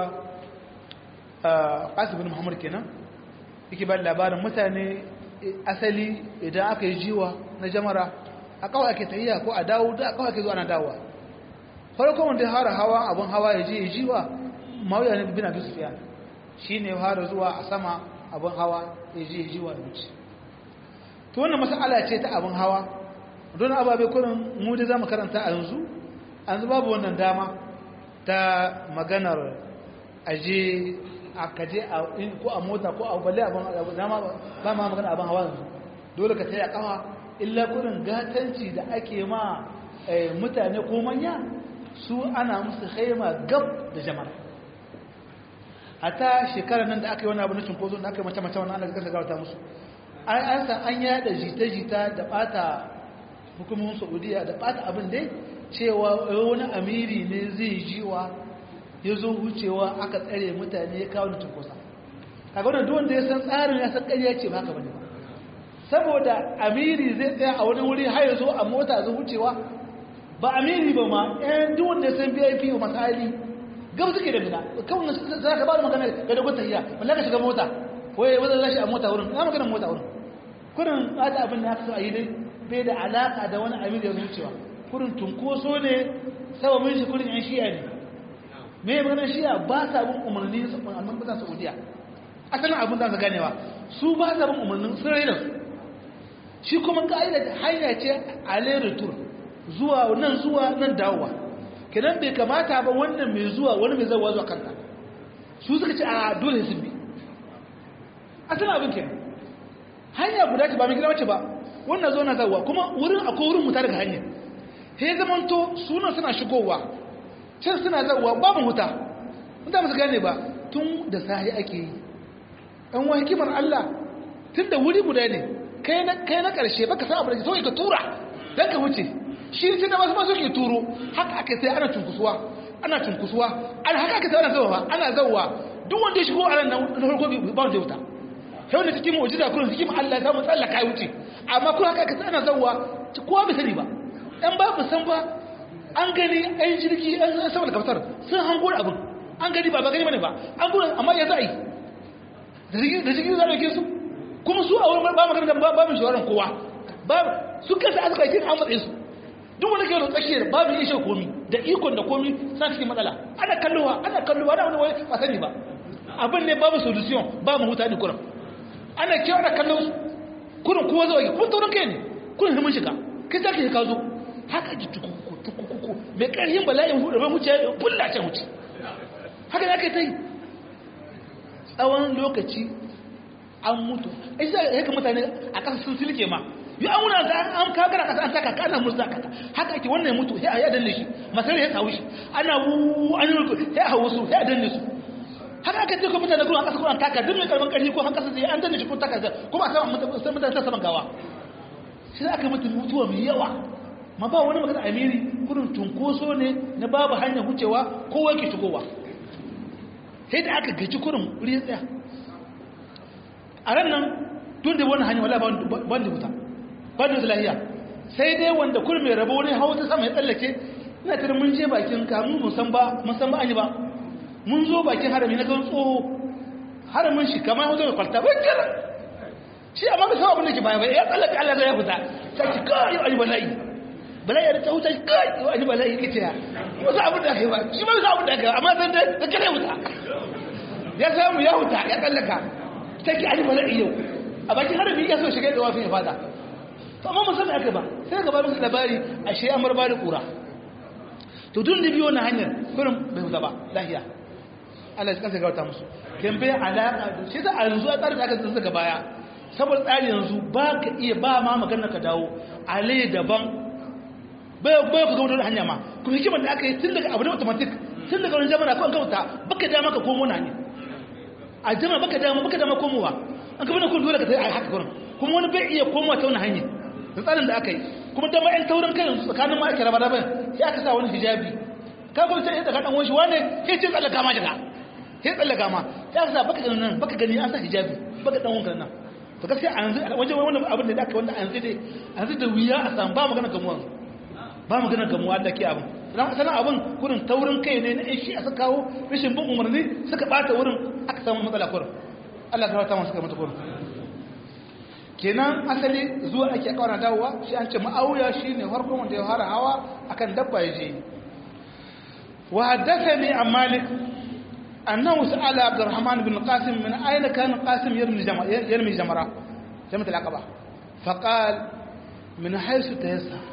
qasim ibn muhammad kenan yake ba labarin mutane asali idan aka yi jiwa na jamara a kawai ake tahiya ko a dawo da kawai ake zuwa na dawowa farkon wanda ya fara hawa abun hawa ya je ya jiwa mawuya ne bin abin sufiya shi ne fara zuwa a sama abun hawa ya je ya jiwa ya wuce to wannan masala ce ta abun hawa don ababe kurin mu da za mu karanta a yanzu an zuba babu wannan dama ta maganar aje a kaje ko a mota ko a balle abin dama ba ma magana abin hawa yanzu dole ka taya kawa illa kurin gatanci da ake ma mutane ko manya su ana musu haima gab da jama'a hata shekarar nan da aka yi wani abu na cinkozo da aka yi mace-mace wani ana gasa gawata musu an san an yada jita-jita da bata hukumomin saudiya da bata abin dai cewa wani amiri ne zai jiwa ya zo wucewa aka tsare mutane ya kawo da cinkosa kaga wannan duk wanda ya san tsarin ya san ƙarya ce ba haka bane ba saboda amiri zai tsaya a wani wuri har ya zo a mota zai wucewa ba amiri ba ma ɗan duk wanda ya san vip ba misali gab suke da mina kawai za ka ba da magana ga dogon tahiya wanda ka shiga mota waye wanda za shi a mota wurin na magana mota wurin kurin ɓata abin da aka so a yi dai bai da alaƙa da wani amiri ya wucewa kurin tunkoso ne sababin shi kurin yan shiya ne me maganar shiya ba sa bin umarni su amma ba za su saudiya asalin abin da su ganewa su ba sa bin umarnin sun raina su shi kuma ka'ida hanya ce a leritur zuwa nan zuwa nan dawowa kenan bai kamata ba wannan mai zuwa wani mai zawa zuwa kanta su suka ce a dole sun bi asalin abin kenan hanya guda ce ba mai gida wace ba wannan zo na zawa kuma wurin akwai wurin mutar daga hanya sai zamanto suna suna shigowa can suna zauwa babu huta wanda musu gane ba tun da sahi ake yi ɗan wa hikimar Allah tun da wuri guda ne kai na ƙarshe baka sa abu da so ka tura don ka wuce shi tun da wasu masu ke turo haka aka sai ana cunkusuwa ana cunkusuwa ana haka aka sai ana zauwa ana zauwa duk wanda ya shigo a ran nan na farko ba wanda ya wuta yau da cikin mu'jiza kullum cikin Allah ya samu tsallaka ya wuce amma kuma haka aka sai ana zauwa kowa bai sani ba ɗan ba mu san ba an gani ɗan jirgi ɗan sama da kaftar sun hango abin an gani ba ba gani bane ba an gura amma ya za a yi da jirgin za a ɗauke su kuma su a wurin ba magana da ba mu shawarar kowa ba su kasa aka kai an matsayin su duk wanda ke da tsakiyar ba mu iya komi da ikon da komi sa cikin matsala ana kallowa ana kallowa da wani wani ba sani ba abin ne babu solution ba mu huta ne kuran ana kewa ana kallon su kurin kowa zuwa kuma taurin kai ne kurin himin shiga kai za ka yi ka zo haka ji tukuku tukuku mai ƙarfin bala'in hudu mai wuce kulla can wuce haka da aka yi ta yi tsawon lokaci an mutu ai za a yaka mutane a ƙasa sun silke ma yi an wuna za an kagara ƙasa an taka ka ana musu zaka haka ake wannan mutu ya ya danne shi masar ya kawo shi ana wu an yi ya hawo su ya danne su haka aka ce ko mutane kuma a ƙasa kuma taka duk mai karban ƙarfi ko an ƙasa sai an danne shi ko taka kuma a sama mutane ta saman gawa shi aka mutu mutuwa mai yawa ma ba wani magana amiri kudin cunkoso ne na babu hanyar wucewa kowa ke shigowa sai da aka gaji kurin wuri tsaya a ran nan tun da wani hanyar wala ban da wuta ban da lahiya sai dai wanda kurin mai rabo wani hawa ta sama ya tsallake ina tare mun je bakin kamun musan ba musan ba an yi ba mun zo bakin harami na kan tsoho haramin shi kamar hausa mai kwalta bai kira shi amma bai sama abin da ke baya bai ya tsallake allah zai ya fita sai ki kawai ayi bala'i bala'i ya ta wuta kai ayi bala'i ke tiya wasu abin da kai ba shi ba abin da kai amma zan da kare wuta ya samu ya wuta ya tsallaka sai ki ayi bala'i yau a bakin harabi ya so shiga da wafin ya fada to amma musamman aka ba sai ga babin labari a shi amar ba da kura to tun da biyo na hanyar kurin bai wuta ba lahiya Allah ya kansa gauta musu kan bai alaka da shi da a yanzu a tsarin da aka tsaka daga baya saboda tsari yanzu ba ka iya ba ma magana ka dawo ale daban bai bai ku ga hanya ma kuma hikimar da aka yi tun daga abu da automatic tun daga wani jama'a ko an kauta baka dama ka komo na ne a jama'a baka dama baka dama komowa an ka bane kun dole ka tayi haka gurin kuma wani bai iya komowa ta wani hanya da tsarin da aka yi kuma dama yan taurin kai yanzu tsakanin ma ake raba raba sai aka sa wani hijabi ka kuma sai daga dan wani wane sai ce tsallaka ma daga sai tsallaka ma sai aka sa baka ganin nan baka gani an sa hijabi baka dan wanka nan to gaskiya a yanzu wajen wannan abin da aka wanda a yanzu dai a yanzu da wuya a samu ba magana gamuwa ba magana gamuwa da ke abin dan sanan abin gurin taurin kai ne na shi a kawo rashin bin umarni suka bata wurin aka samu matsala kurin Allah ta rata masu kai mata kurin kenan asali zuwa ake kawana dawowa shi an ce ma'auya shine farkon wanda ya fara hawa akan dabba ya je wa haddathani an malik أنه سأل عبد الرحمن بن القاسم من أين كان القاسم يرمي جمرة يرمي جمرة جمرة العقبة فقال من حيث تيسر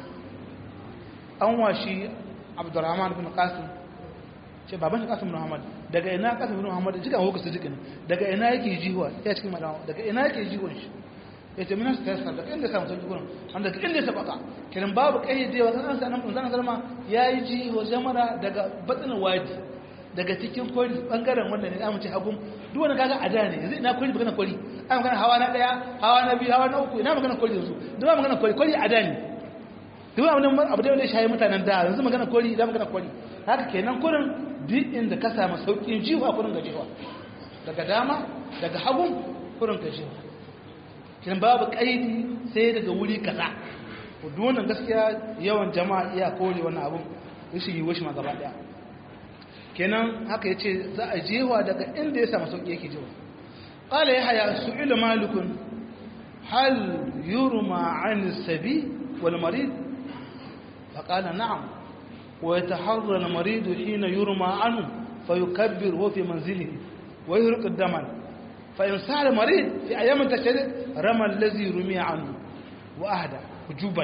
أنواشي عبد الرحمن بن القاسم ce baban kasim bin Muhammad daga ina kasim bin Muhammad jika ko kasu jikin daga ina yake jiwa ya cikin madama daga ina yake jiwon shi yace min sa tayar daga inda samu sauki gurin an daga inda sa baka kiran babu kayyadewa kan san nan zan zalma yayi jiwo jamara daga batsin wadi daga cikin kwari bangaren wanda ne zamu ce hagun duk wani kaga ada ne yanzu ina kwari magana kwari ai magana hawa na daya hawa na biyu hawa na uku ina magana kwari yanzu duk ba magana kwari kwari ada ne duk ba wannan abu da wanda shayi mutanen da yanzu magana kwari idan magana kwari haka kenan kurin duk inda ka samu saukin jiwa kurin ga jiwa daga dama daga hagun kurin ga jiwa kin babu kaidi sai daga wuri kaza duk wannan gaskiya yawan jama'a iya kore wannan abun rashin yi washi ma gaba daya kenan haka ya ce za a jewa daga inda ya samu sauƙi yake jewa ƙala ya haya su ila malikun hal yurma an sabi wal marid fa ƙala na'am wa ya taharra al marid hina yurma anu fa yukabbir wa fi manzilihi wa yurq daman fa in sa'al marid fi ayyam tashrik rama allazi rumiya anhu wa ahda hujuban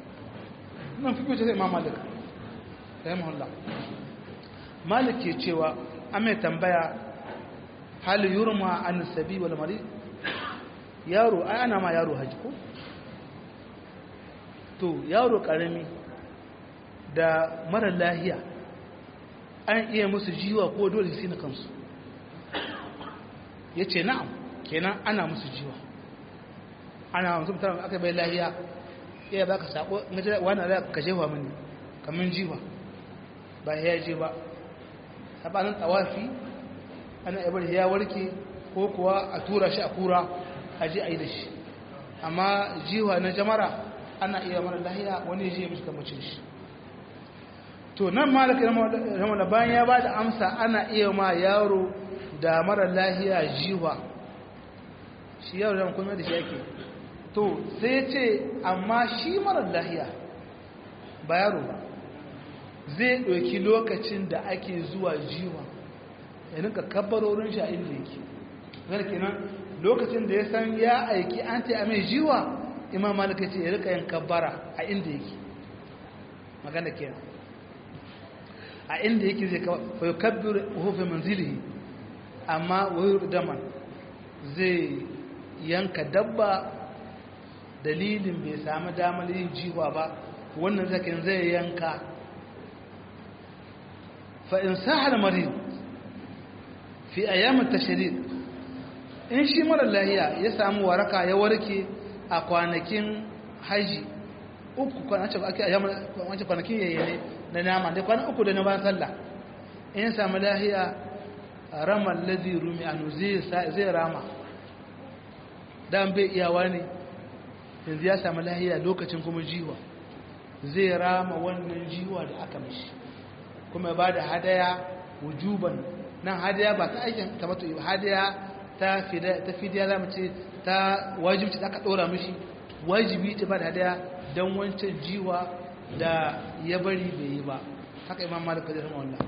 nan fi kuce sai imam malik rahimahullah malik ke cewa an mai tambaya hal yurma an sabi wal marid yaro ai ana ma yaro haji ko to yaro karami da mara lahiya an iya musu jiwa ko dole sai na kansu ya ce na'am kenan ana musu jiwa ana musu mutum aka bai lahiya iya baka sako wani da ka jefa mini kamar jiwa ba ya je ba sabanin tawafi ana ibar ya warke ko kuwa a tura shi a kura a je a yi da shi amma jiwa na jamara ana iya mara lahiya wani je mishi kamacin shi to nan malaka ramala bayan ya ba da amsa ana iya ma yaro da mara lahiya jiwa shi yaro da kuma da shi yake to sai ce amma shi mara lahiya ba yaro ba zai ɗauki lokacin da ake zuwa jiwa ya rinka kabbarorin shi a inda yake zai kenan lokacin da ya san ya aiki an ce a mai jiwa imam malaka ce ya rika yin kabbara a inda yake magana kenan a inda yake zai kawai kabbir hufe manzili amma wayar daman zai yanka dabba dalilin bai sami damar yin jiwa ba wannan zakin zai yanka fa'in sahar mari fi ayyamin tashirik in shi mara lahiya ya samu waraka ya warke a kwanakin haji uku kwanakin yayyane na nama da kwanan uku da na bayan sallah in ya samu lahiya ramar lazi rumi anu zai rama dan bai iyawa ne yanzu ya samu lahiya lokacin kuma jiwa zai rama wannan jiwa da aka mishi kuma ba da hadaya wujuban nan hadaya ba ta aikin kamata yi hadaya ta fidiya za mu ce ta wajibci da aka ɗora mishi wajibi ta ba da hadaya don wancan jiwa da ya bari bai yi ba haka imam malik kadir wallah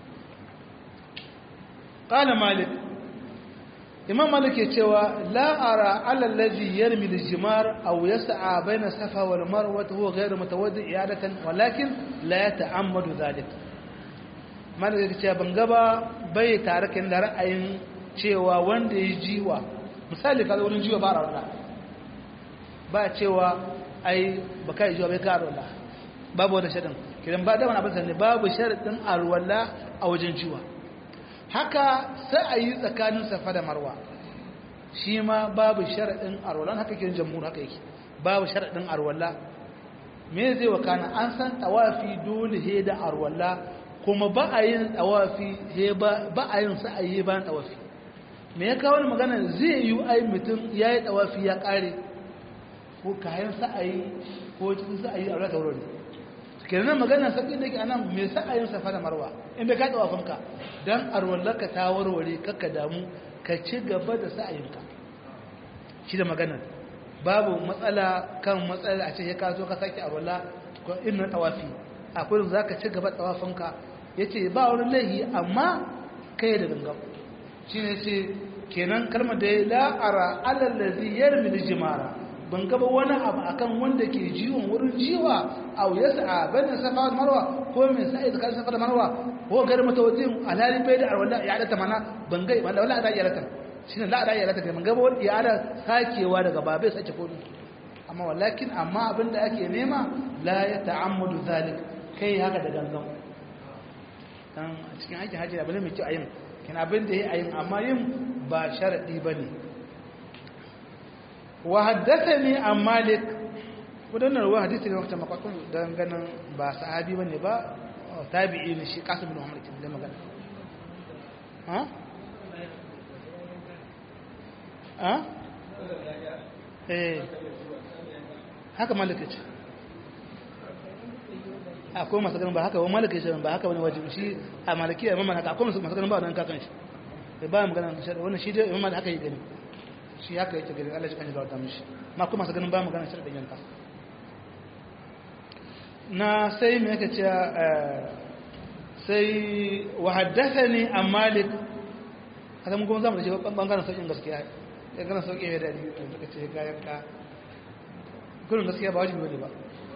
qala malik imam malik ya cewa la ara ala allazi yarmi al-jimar aw yas'a bayna safa wal marwa huwa ghayr mutawaddi i'adatan walakin la yata'ammadu dhalik malik ya ce ban gaba bai tare kan da ra'ayin cewa wanda ya jiwa misali kaza wurin jiwa ba rawa ba cewa ai baka yi jiwa bai ka rawa babu wani shaɗin kiran ba da wani abin sanne babu sharaɗin alwala a wajen jiwa haka sai a yi tsakanin safa da marwa shi ma babu sharaɗin alwala haka kiran jamhur haka yake babu sharaɗin alwala me zai wakana an san tawafi dole he da alwala kuma ba a yin tawafi he ba a yin sa'ayi bayan tawafi me ya kawo magana zai yi ai mutum ya yi tawafi ya ƙare ko kayan sa'ayi ko cikin sa'ayi a rata wurin kenan magana sabbin da ke anan me sa'ayin safa da marwa in bai ka tawafinka dan arwallaka ta warware kakka damu ka ci gaba da sa'ayinka shi da magana babu matsala kan matsala a ce ya ka zo ka sake arwalla ko inna tawafi akwai za ka ci gaba tawafinka yace ba wani laihi amma kai da gangan shi ne ce kenan kalmar da ya la'ara alallazi yarmi jimara ban gaba wani abu akan wanda ke jiwon wurin jiwa a wuyarsa a bayan safa da marwa ko mai sa'i da kan safa da marwa ko gari mutawatin alhali bai da arwala ya adata mana ban gai wanda wala ada ya rata shine la ada ya rata ban gaba wani ya ada sakewa daga babai sake kodi amma walakin amma abin da ake nema la ya ta'ammudu zalik kai haka da gangan dan a cikin aikin hajji abin mai kyau ayin kin abin da yayi ayin amma yin ba sharadi bane wa haddathani an malik wadannan ruwa hadisi ne wata makwakwan don ganin ba sahabi bane ba tabi'i ne shi kasim bin muhammad kin da magana ha ha eh haka malik ce akwai masu ganin ba haka ba malik ce ba haka wani wajibi shi a maliki a mamman haka akwai masu ganin ba wannan kakan shi ba magana wannan shi dai imam haka yi gani shi haka yake gari Allah shi kan gauta mishi ma kuma sa ganin ba magana shi da yanka na sai me yake cewa sai wa haddathani an malik haka mun kuma zamu da shi bangaren sauƙin gaskiya ya gana sauƙi ya dadi to suka ce ga yanka gurin gaskiya ba wajibi bane ba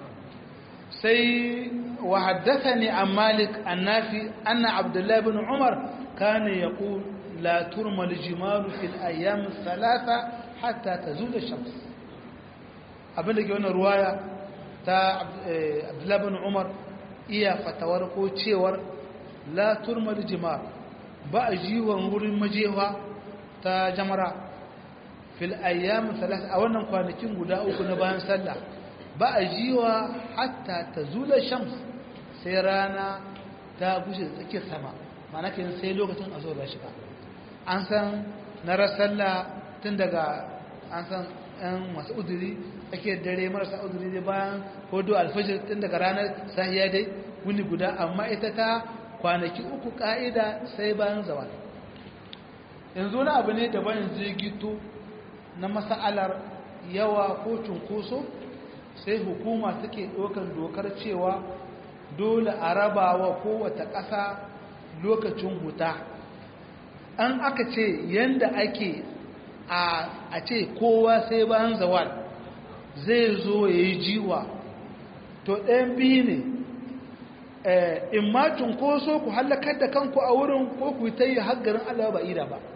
sai wa haddathani an malik annafi anna abdullahi ibn umar kana yaqul لا ترمى الجمال في الأيام الثلاثة حتى تزول الشمس abinda ke wannan ruwaya ta abdullahi bin umar iya fatawar ko cewar la turmal jimar ba a jiwon wurin majewa ta jamara fil ayyam salas a wannan kwanakin guda uku na bayan sallah ba a jiwa hatta ta zula shams sai rana ta gushe da tsakiyar sama mana kenan sai lokacin a zo da shiga an san na sallah tun daga an san yan masu uduri tsakiyar dare marasa uduri dai bayan hudu alfajir tun daga ranar sahiya dai wuni guda amma ita ta kwanaki uku ka'ida sai bayan zawal yanzu wani abu ne daban yanzu ya gito na masa'alar yawa ko cunkoso sai hukuma take ɗaukar dokar cewa dole a rabawa kowace ƙasa lokacin huta an aka ce yanda ake a ce kowa sai bayan zawal zai zo ya yi jiwa to ɗayan biyu ne in ma cunkoso ku hallakar da kanku a wurin ko ku ta yi haggarin allah ba ida ba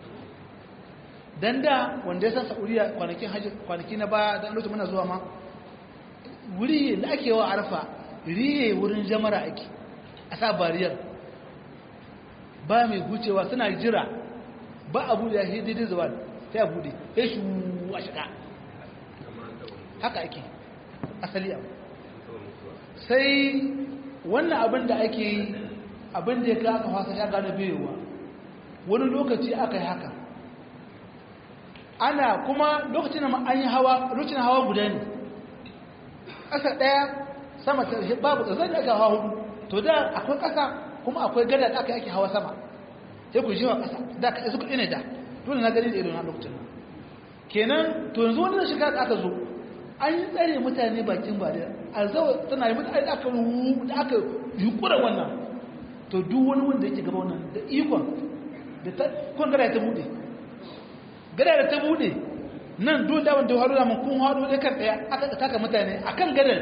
dan da wanda ya san sa'uriya kwanaki na baya don lokacin muna zuwa ma wuri da ake wa arfa riye wurin jamara ake a sa bariyar ba mai gucewa suna jira ba a bude shi daidai zuwa sai a bude sai shi a shiga haka ake asali abu sai wannan abin da ake yi abin da ya ka aka fasa ya gane bewa wani lokaci aka yi haka ana kuma lokacin da an yi hawa lokacin hawa guda ne ƙasa ɗaya sama ta babu ƙasa da aka hawa hudu to da akwai ƙasa kuma akwai gada da aka yake hawa sama sai ku jiwa ƙasa da ka suka ina da dole na gani da ido na lokacin kenan to yanzu wani shiga da aka zo an yi tsare mutane bakin ba da alzawa tana yi mutane da aka da aka yukura wannan to duk wani wanda yake gaba wannan da ikon da ta kun gada ta bude gada da ta bude nan duk da wanda haru da mun kun haru da kan daya aka taka mutane akan gadar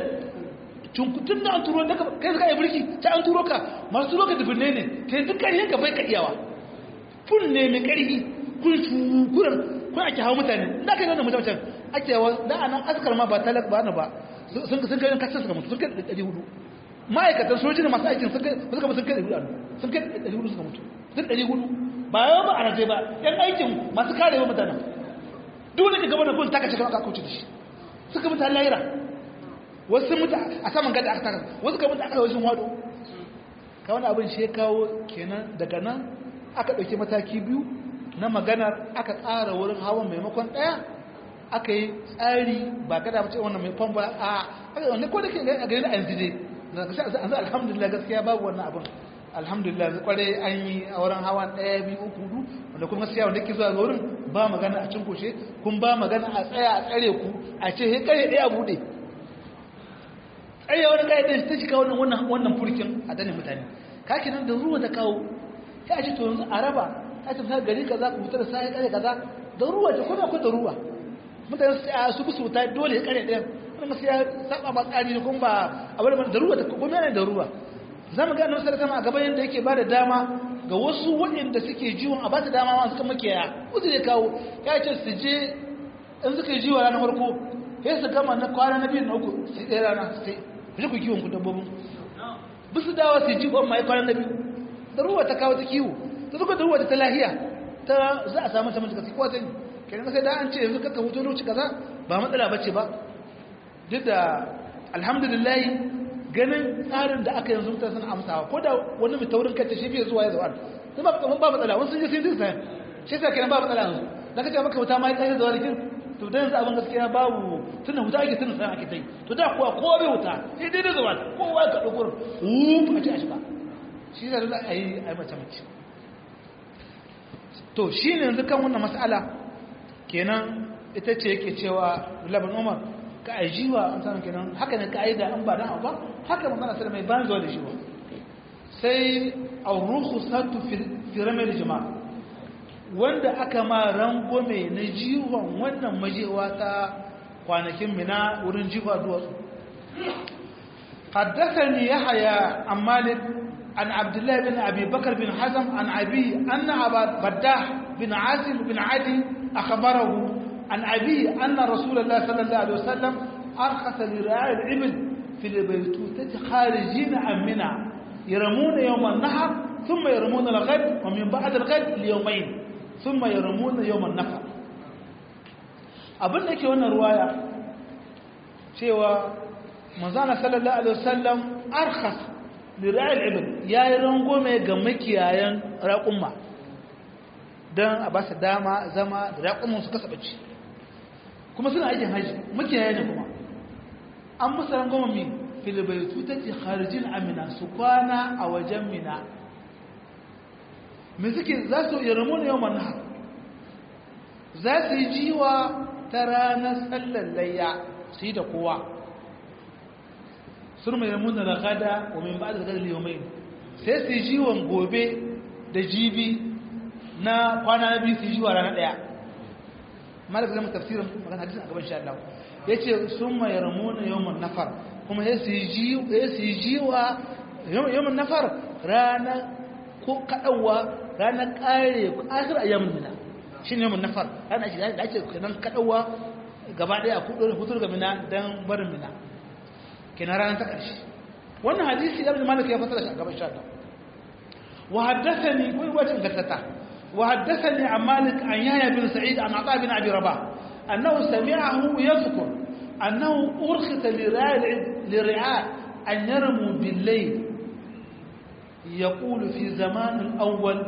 tun da an turo daga kai suka yi birki ta an turo ka masu turo ka dubinne ne kai duk ƙarfin ka bai ka iyawa kun ne mai ƙarfi kun shukuran kun ake hawa mutane da kai wannan mutum ake yawa da anan askar ma ba talak ba na ba sun sun kai kasan suka mutu sun kai ɗari hudu ma'aikatan soji da masu aikin sun kai suka sun kai ɗari hudu sun kai ɗari hudu suka mutu sun ɗari hudu ba yawa ba a rajai ba yan aikin masu karewa mutanen duk da gaba da kun taka cikin aka kauce da shi suka mutane layira wasu mutu a saman gada aka taka wasu ka mutu aka wajen wado ka wani abin shi ya kawo kenan daga nan aka ɗauki mataki biyu na maganar aka tsara wurin hawan maimakon ɗaya aka yi tsari ba kada mace wannan mai famfa a aka wanda ko da ke a gari na yanzu dai yanzu alhamdulillah gaskiya babu wannan abin alhamdulillah zai kware an yi a wurin hawan ɗaya biyu uku hudu wanda kuma gaskiya wanda ke zuwa ga wurin ba magana a cinkoshe kun ba magana a tsaya a tsare ku a ce he kare ɗaya buɗe tsaya wani kare ɗaya ta shiga wannan wannan furkin a dane mutane kake nan da ruwa ta kawo sai a ce to yanzu a raba ta ce sa gari kaza ku fitar sai kare kaza da ruwa ta kuma akwai da ruwa mutane su bi su ta dole ya kare ɗaya wannan gaskiya saba ma tsari ne kuma ba a wani da ruwa ta kuma yana da ruwa za mu ga annabi sallallahu alaihi a gaban yadda yake bada dama ga wasu waɗanda suke jiwon a ba su dama ma suka makiyaya uzu ya kawo ya ce su je in suka yi jiwa ranar farko sai su gama na kwana na biyu na uku sai ɗaya rana sai ku je ku kiwon ku dabbobin bi su dawa su ji kwan mai kwana na biyu da ruwa ta kawo ta kiwo ta zuka da ruwa ta lahiya ta za a samu samun cikasi kowa sani kenan sai da an ce yanzu kaka hutu lokaci kaza ba matsala bace ba duk da alhamdulillah ganin tsarin da aka yanzu mutane suna amsawa ko da wani mai taurin kanta shi fiye zuwa ya zuwa sun ba ba matsala wani sun je sun dinsa shi sa kenan ba matsala yanzu da kace maka wuta ma ya tsaye zuwa rikin to da yanzu abin gaskiya babu tunan wuta ake tunan sai ake tai to da kuwa kowa bai wuta sai dai da zuwa kowa ka dauko wuf a ce a shiga shi da za a yi a yi mace mace to shi ne yanzu kan wannan mas'ala kenan ita ce yake cewa laban umar ka ajiwa an samu kenan haka ne ka'ida an ba dan ba haka magana sai mai ban zuwa da shi ba sai auruhu satu fi ramil jama'a wanda aka ma rangome na jiwon wannan majewa ta kwanakin mina wurin jiwa duwatsu حدثني يحيى عن مالك عن عبد الله بن ابي بكر بن حزم عن ابي ان ابا بداح بن عاصم بن عدي اخبره عن ابي ان رسول الله صلى الله عليه وسلم ارخص لرعاء الابل في البيتوتة خارجين عن منى yaramuna yawman nahar thumma yaramuna al-ghad wa min ba'd al-ghad li yawmayn thumma yaramuna yawman nafar abin da yake wannan ruwaya cewa manzana sallallahu alaihi wasallam arkhas li ra'il ibn yayi rangome ga makiyayan raqumma dan a ba su dama zama da raqumman su kasa bacci kuma suna aikin haji makiyaya ne kuma an musu rangome mi fil baytu tati kharijin amina su kwana a wajen mina me suke za su yarmuna yawman nahar za su yi jiwa ta ranar sallar layya su yi da kowa sun mai ramuna da gada wa min ba da gada liyomai sai su yi jiwon gobe da jibi na kwana na biyu su yi jiwa ranar daya malaka zama tafsirin magana hadisun a gaban sha Allah ya ce sun mai ramuna yawon nafar kuma ya su yi jiwa yawon nafar ranar ko kaɗauwa ranar ƙare akir a yamin mina shi ne yawon nafar ranar ake da ake kanan kaɗauwa gaba ɗaya a hutur ga mina don barin mina kenan ranar ta ƙarshe wannan hadisi ya malik ya fasara shi a gaban sha wa haddathani wai wacin gattata wa haddathani an malik an yaya bin sa'id an ata bin abi rabah annahu sami'ahu yadhkur annahu urkhita li ri'a an yarmu bil layl يقول في زمان الأول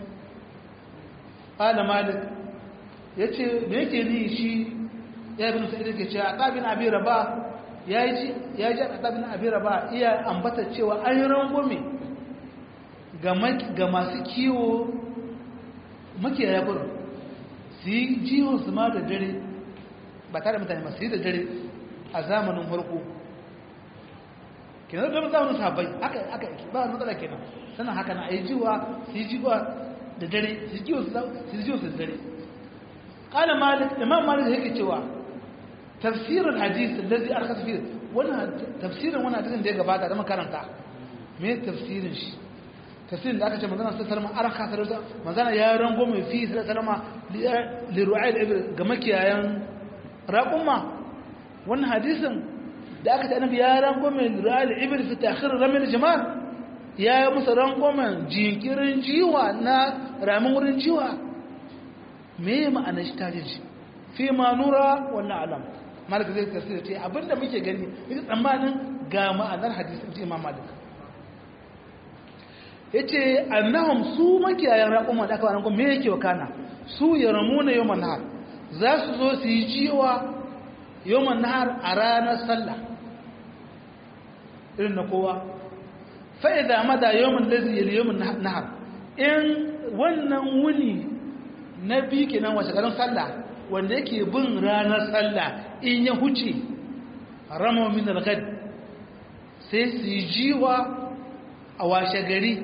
قال مالك yace me yake ni shi ya bin sa'id yake cewa tabin abi raba ya ji ya ji tabin abi raba iya ambata cewa an yi rangume ga ga masu kiwo makiyaya gurin su yi jiwon su ma da dare ba tare mutane masu yi da dare a zamanin farko kenan da zamanin sahabbai haka haka ba matsala kenan sannan haka na ayi jiwa su yi jiwa da dare su jiwa su jiwa su da dare qala malik imam malik yake cewa tafsir alhadith alladhi arkhas fi wannan tafsirin wannan hadisin da ya gabata da makaranta me tafsirin shi tafsirin da aka ce manzana sallallahu alaihi wasallam arkhas da manzana ya rango mai fi sallallahu alaihi li ru'ayl ibn ga makiyayan raqumma wannan hadisin da aka ce annabi ya rango mai ru'ayl ibn fi ta'khir ramil jamal ya yi musu rangwamen jinkirin jiwa na ramin wurin jiwa me ma'ana shi ta jinshi fi ma nura wannan alam malik zai tasiri ce abinda muke gani yake tsammanin ga ma'anar hadisun ce imam malik ya ce annahum su makiyayen raƙon da aka wa me yake wa kana su ya ramu na yau nahar za su zo su yi jiwa yau nahar a ranar sallah irin na kowa fa'iza mada yawon lazi yawon nahar in wannan wuni na biyu kenan wace garin sallah wanda yake bin ranar sallah in ya huce rama min algad sai su yi jiwa a washe gari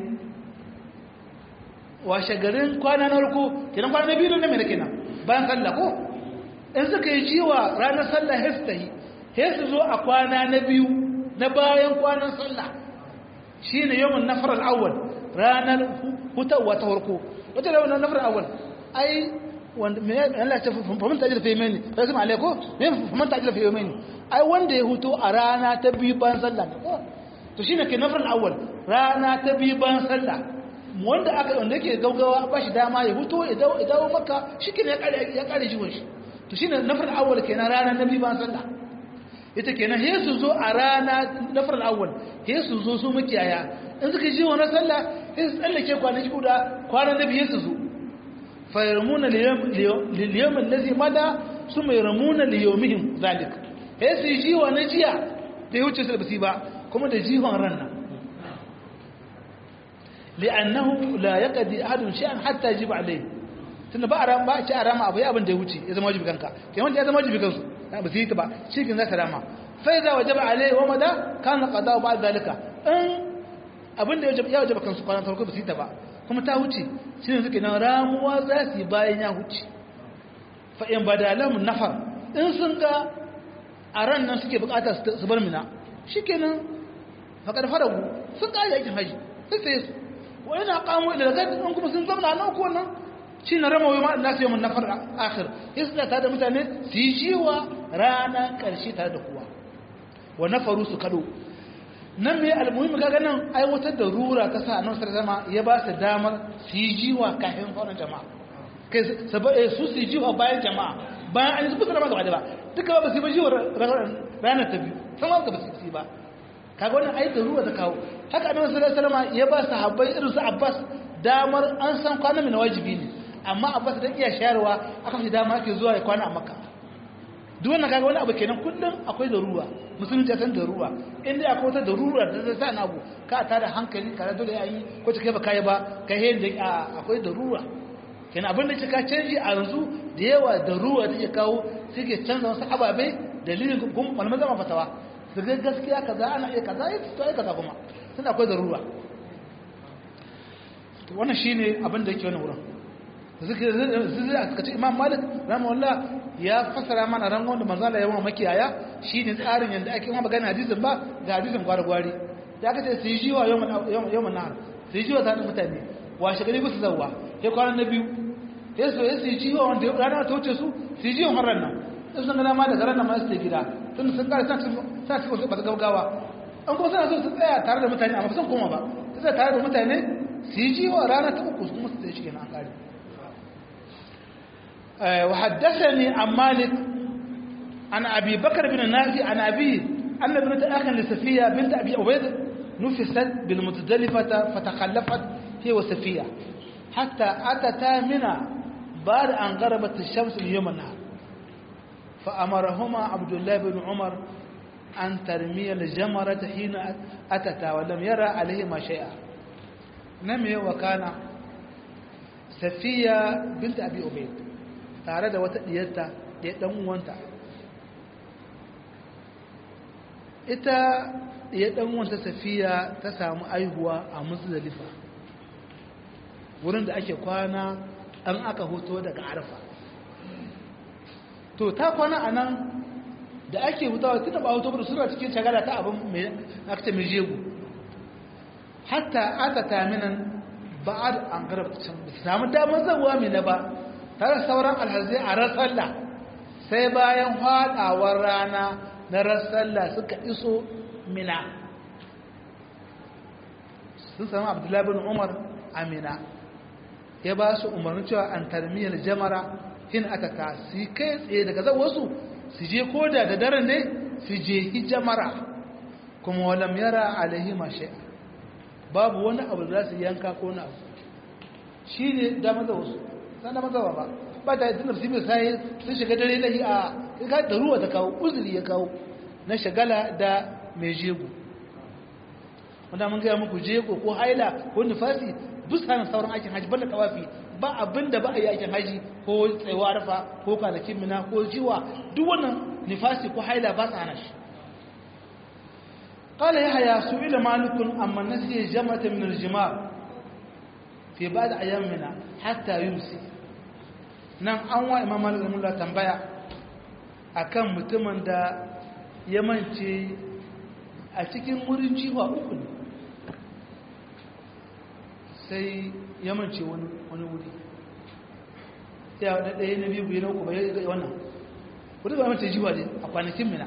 washe garin kwana na harko kenan kwana na biyu na mai kenan bayan sallah ko in suka yi jiwa ranar sallah hestahi hesu zo a kwana na biyu na bayan kwanan sallah shi ne yawon nafar al'awwal ranar hutawa ta harko wata da wannan nafar al'awwal ai wanda me Allah ta famin ta ajira fa yamani sai kuma alaiko me famin ta ajira fa yamani ai wanda ya huto a rana ta biyu bayan sallah ne ko to shine ke nafar al'awwal rana ta biyu bayan sallah wanda aka wanda yake gaugawa ba shi dama ya huto ya dawo ya dawo maka shike ne ya kare ya kare jiwon shi to shine nafar al'awwal kenan rana na biyu bayan sallah ita kenan he su zo a rana na faral awwal he su zo su makiyaya in suka ji wannan sallah he su tsallake kwanaki guda kwanan da biye su zo fa yarmuna liyawm allazi mada suma yarmuna liyawmihim zalik he su ji wannan jiya da ya wuce su basi ba kuma da jihon ranna li'annahu la yaqdi ahadun shay'an hatta yajiba alayhi tunda ba a ba a ci a rama abu ya abin da ya wuce ya zama wajibi kanka kai wanda ya zama wajibi kansu ba su yi ta ba shi kin za ta rama fa idza wajaba alayhi wa mada kana qada ba zalika in abin da ya wajaba kansu kwanan farko ba su yi ta ba kuma ta wuce shi ne suke nan ramuwa za su yi bayan ya wuce fa in badalam nafar in sun ga a ran nan suke bukata su bar mina shikenan faqad faragu sun kare aikin haji sai sai su wa ina qamu ila gad in kuma sun zama nan ko nan shi na rama wai ma'an nasu yamin nafar akhir isla ta da mutane su yi jiwa rana ƙarshe tare da kuwa wa nafaru su kado nan mai almuhimmi kaga nan aiwatar da rura ta sa annabi sallallahu alaihi ya ba su damar su yi jiwa kafin sauran jama'a kai su su yi jiwa bayan jama'a bayan an yi su da gaba da ba duka ba su yi ba jiwa ranar ta biyu sama ga ba su yi ba kaga wannan ai da rura ta kawo haka annabi sallallahu alaihi ya ba su habbai irin su Abbas damar an san kwana mai wajibi ne amma Abbas dan iya shayarwa aka fi dama ake zuwa ya kwana a Makka duk wannan kaga wani abu kenan kullum akwai darura musulunci san darura inda akwai wata darura da zai sa na abu ka ta da hankali ka dole ya yi ko ta kai ba kai ba ka yi da akwai darura kenan abin da ka canji a yanzu da yawa darura take kawo suke canza wasu ababe dalilin kuma malaman zama fatawa su ga gaskiya kaza ana iya kaza ya to ai kaza kuma sun akwai darura wannan shine abin da yake wannan wurin zai a ce imam malik rahimahullah ya fasara mana rangon da manzala yawan makiyaya shine tsarin yanda ake ma magana hadisin ba ga hadisin gwargwari da aka ce su yi jiwa yawan nahar su yi jiwa tsarin mutane washe gari ba su zauwa ya kwanan na biyu ya so ya su yi jiwa wanda ya rana ta wuce su su yi jiwa harar nan in sun gana ma daga ranar ma su gida tun sun kare sa cikin wasu basu gaugawa an kuma suna so su tsaya tare da mutane amma ba sun koma ba su tsaya tare da mutane su yi jiwa rana ta uku kuma su tsaye shi kenan an kare وحدثني عن مالك عن أبي بكر بن نافع عن أبيه أن ابنة أخ لسفية بنت أبي عبيد نفست بالمتدلفة فتخلفت هي وسفية حتى أتتا منى بعد أن غربت الشمس من يوم النهار فأمرهما عبد الله بن عمر أن ترمي الجمرة حين أتتا ولم يرى عليهما شيئا نمي وكان سفية بنت أبي عبيد tare da wata diyarta da ɗan uwanta ita ya ɗan uwanta safiya ta samu aihuwa a muzdalifa wurin da ake kwana an aka hoto daga arfa to ta kwana a nan da ake hutawa tun da ba hoto da suna cikin shagala ta abin mai akta mai jego hatta aka taminan ba'ad an garabta can ba samu damar zabuwa mai na ba tare sauran alhazai a rasalla sai bayan haɗawar rana na rasalla suka iso mina sun sami abdullahi bin umar a mina ya ba su umarni cewa an tarmiyar jamara hin aka ka su kai tsaye daga zan wasu su je koda da daren ne su je hijamara kuma walam yara alaihi mashe babu wani abu da za su yanka ko na abu shi ne damar da wasu san da mazawa ba ba ta yi nafsi mai sai sun shiga dare na yi a ka da ruwa ta kawo uzuri ya kawo na shagala da mai jego wanda mun gaya muku jego ko haila ko nufasi busanin sauran aikin haji banda tawafi ba abin da ba a yi aikin haji ko tsayuwa arfa ko kwanakin mina ko jiwa duk wannan nifasi ko haila ba su hana shi قال يحيى سئل مالك أما نسي جمرة من الجمار في بعض أيامنا حتى يمسي nan an wa imam malik rahimahullah tambaya akan mutumin da ya mance a cikin wurin jiwa uku ne sai ya mance wani wuri ya wadda ɗaya na biyu biyu na uku bai ga wannan wuri ba mance jiwa ne a kwanakin mina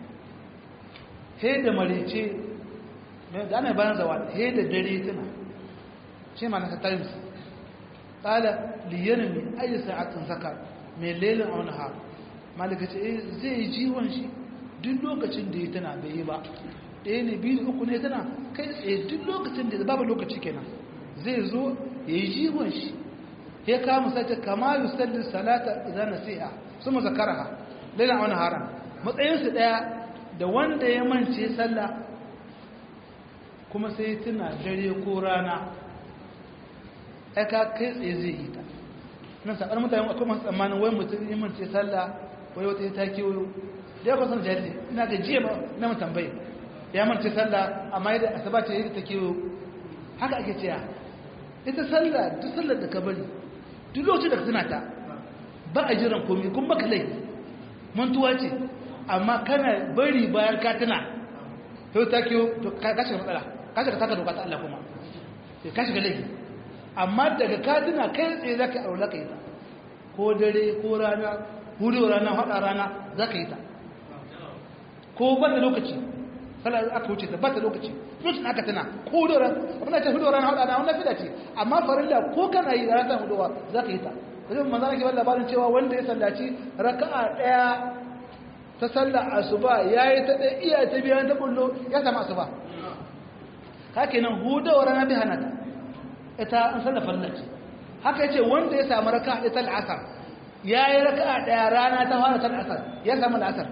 he da marice da ana bayan zawa he da dare tana shi ma na ta times قال ليرمي أي ساعة ذكر من ليل أو نهار malika ce eh zai ji shi duk lokacin da ya tana bai yi ba ɗaya ne biyu uku ne tana kai tsaye duk lokacin da babu lokaci kenan zai zo ya yi jiwon shi ya kama sace kama yi sallin salata idan nasiha su mu zakaraha lailan wani haram matsayinsu ɗaya da wanda ya mance sallah kuma sai tuna dare ko rana aka kai tsaye zai yi ta nan sakar mutane akwai masu tsammanin wai mutum yi mance sallah wai wata ta kewayo da ya kwasan jari ina ga jiya na mu tambaye ya mance sallah amma yadda asaba ce yadda ta kewayo haka ake cewa ita sallah duk sallar da ka bari duk lokacin da ka tuna ta ba a jiran komai kun baka laifi mantuwa ce amma kana bari bayan ka tuna yau ta kewayo to ka shiga matsala ka shiga taka doka ta Allah kuma ka shiga laifi amma daga kaduna kai tsaye za ka aure ka yi ta ko dare ko rana hudu rana haɗa rana za ka yi ta ko banda lokaci sallah aka wuce ta ba ta lokaci lokacin aka tana ko hudoran abin da ce hudoran hada na wannan fida ce amma farilla ko kana yi da ratan hudowa za ka yi ta kaje manzo nake bada labarin cewa wanda ya sallaci raka'a daya ta sallar asuba yayi ta da iya ta biyan ta bullo ya samu asuba haka nan hudawar rana bi hana ta ita an sallar farilla ce haka yace wanda ya samu raka'a ɗaya ta al'asar yayi raka'a daya rana ta fara ta al'asar ya samu al'asar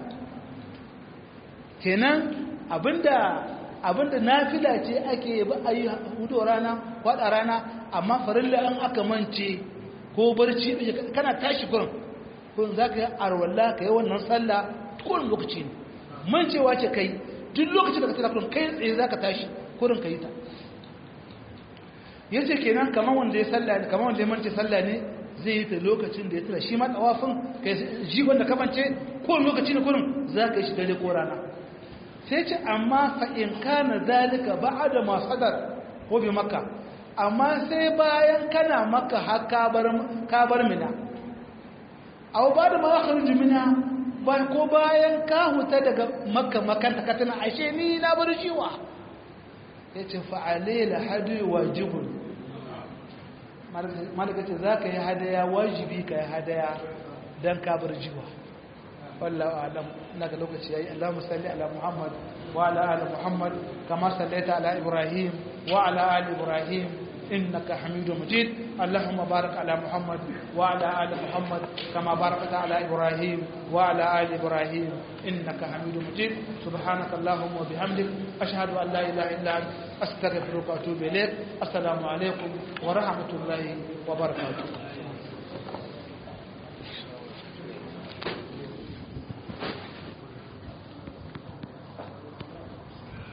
kenan abinda abinda nafila ce ake ba a yi hudu rana kwada rana amma farilla an aka mance ko barci kana tashi kurin kurin za ka yi arwallah ka yi wannan sallah kurin lokaci ne mancewa ce kai duk lokacin da ka tsira kurin kai tsaye za ka tashi kurin ka yi ta yace kenan kamar wanda ya sallah ne kamar wanda ya mance sallah ne zai yi ta lokacin da ya tsira shi ma tsawafin kai ji wanda ka mance ko lokaci ne kurin za ka yi shi dare ko rana sai ce amma fa'in kana zalika ba da masadar ko bi maka amma sai bayan kana maka har kabar mina au ba da makar jimina ba ko bayan ka huta daga maka makanta ka tana ashe ni na bar jiwa ya ce fa'ale la hadu wajibun malaka ce za ka yi hadaya wajibi ka yi hadaya don kabar jiwa والله أعلم إنك لوك شيء اللهم صل على محمد وعلى آل محمد كما صليت على إبراهيم وعلى آل إبراهيم إنك حميد مجيد اللهم بارك على محمد وعلى آل محمد كما باركت على إبراهيم وعلى آل إبراهيم إنك حميد مجيد سبحانك اللهم وبحمدك أشهد أن لا إله إلا أنت أستغفرك وأتوب إليك السلام عليكم ورحمة الله وبركاته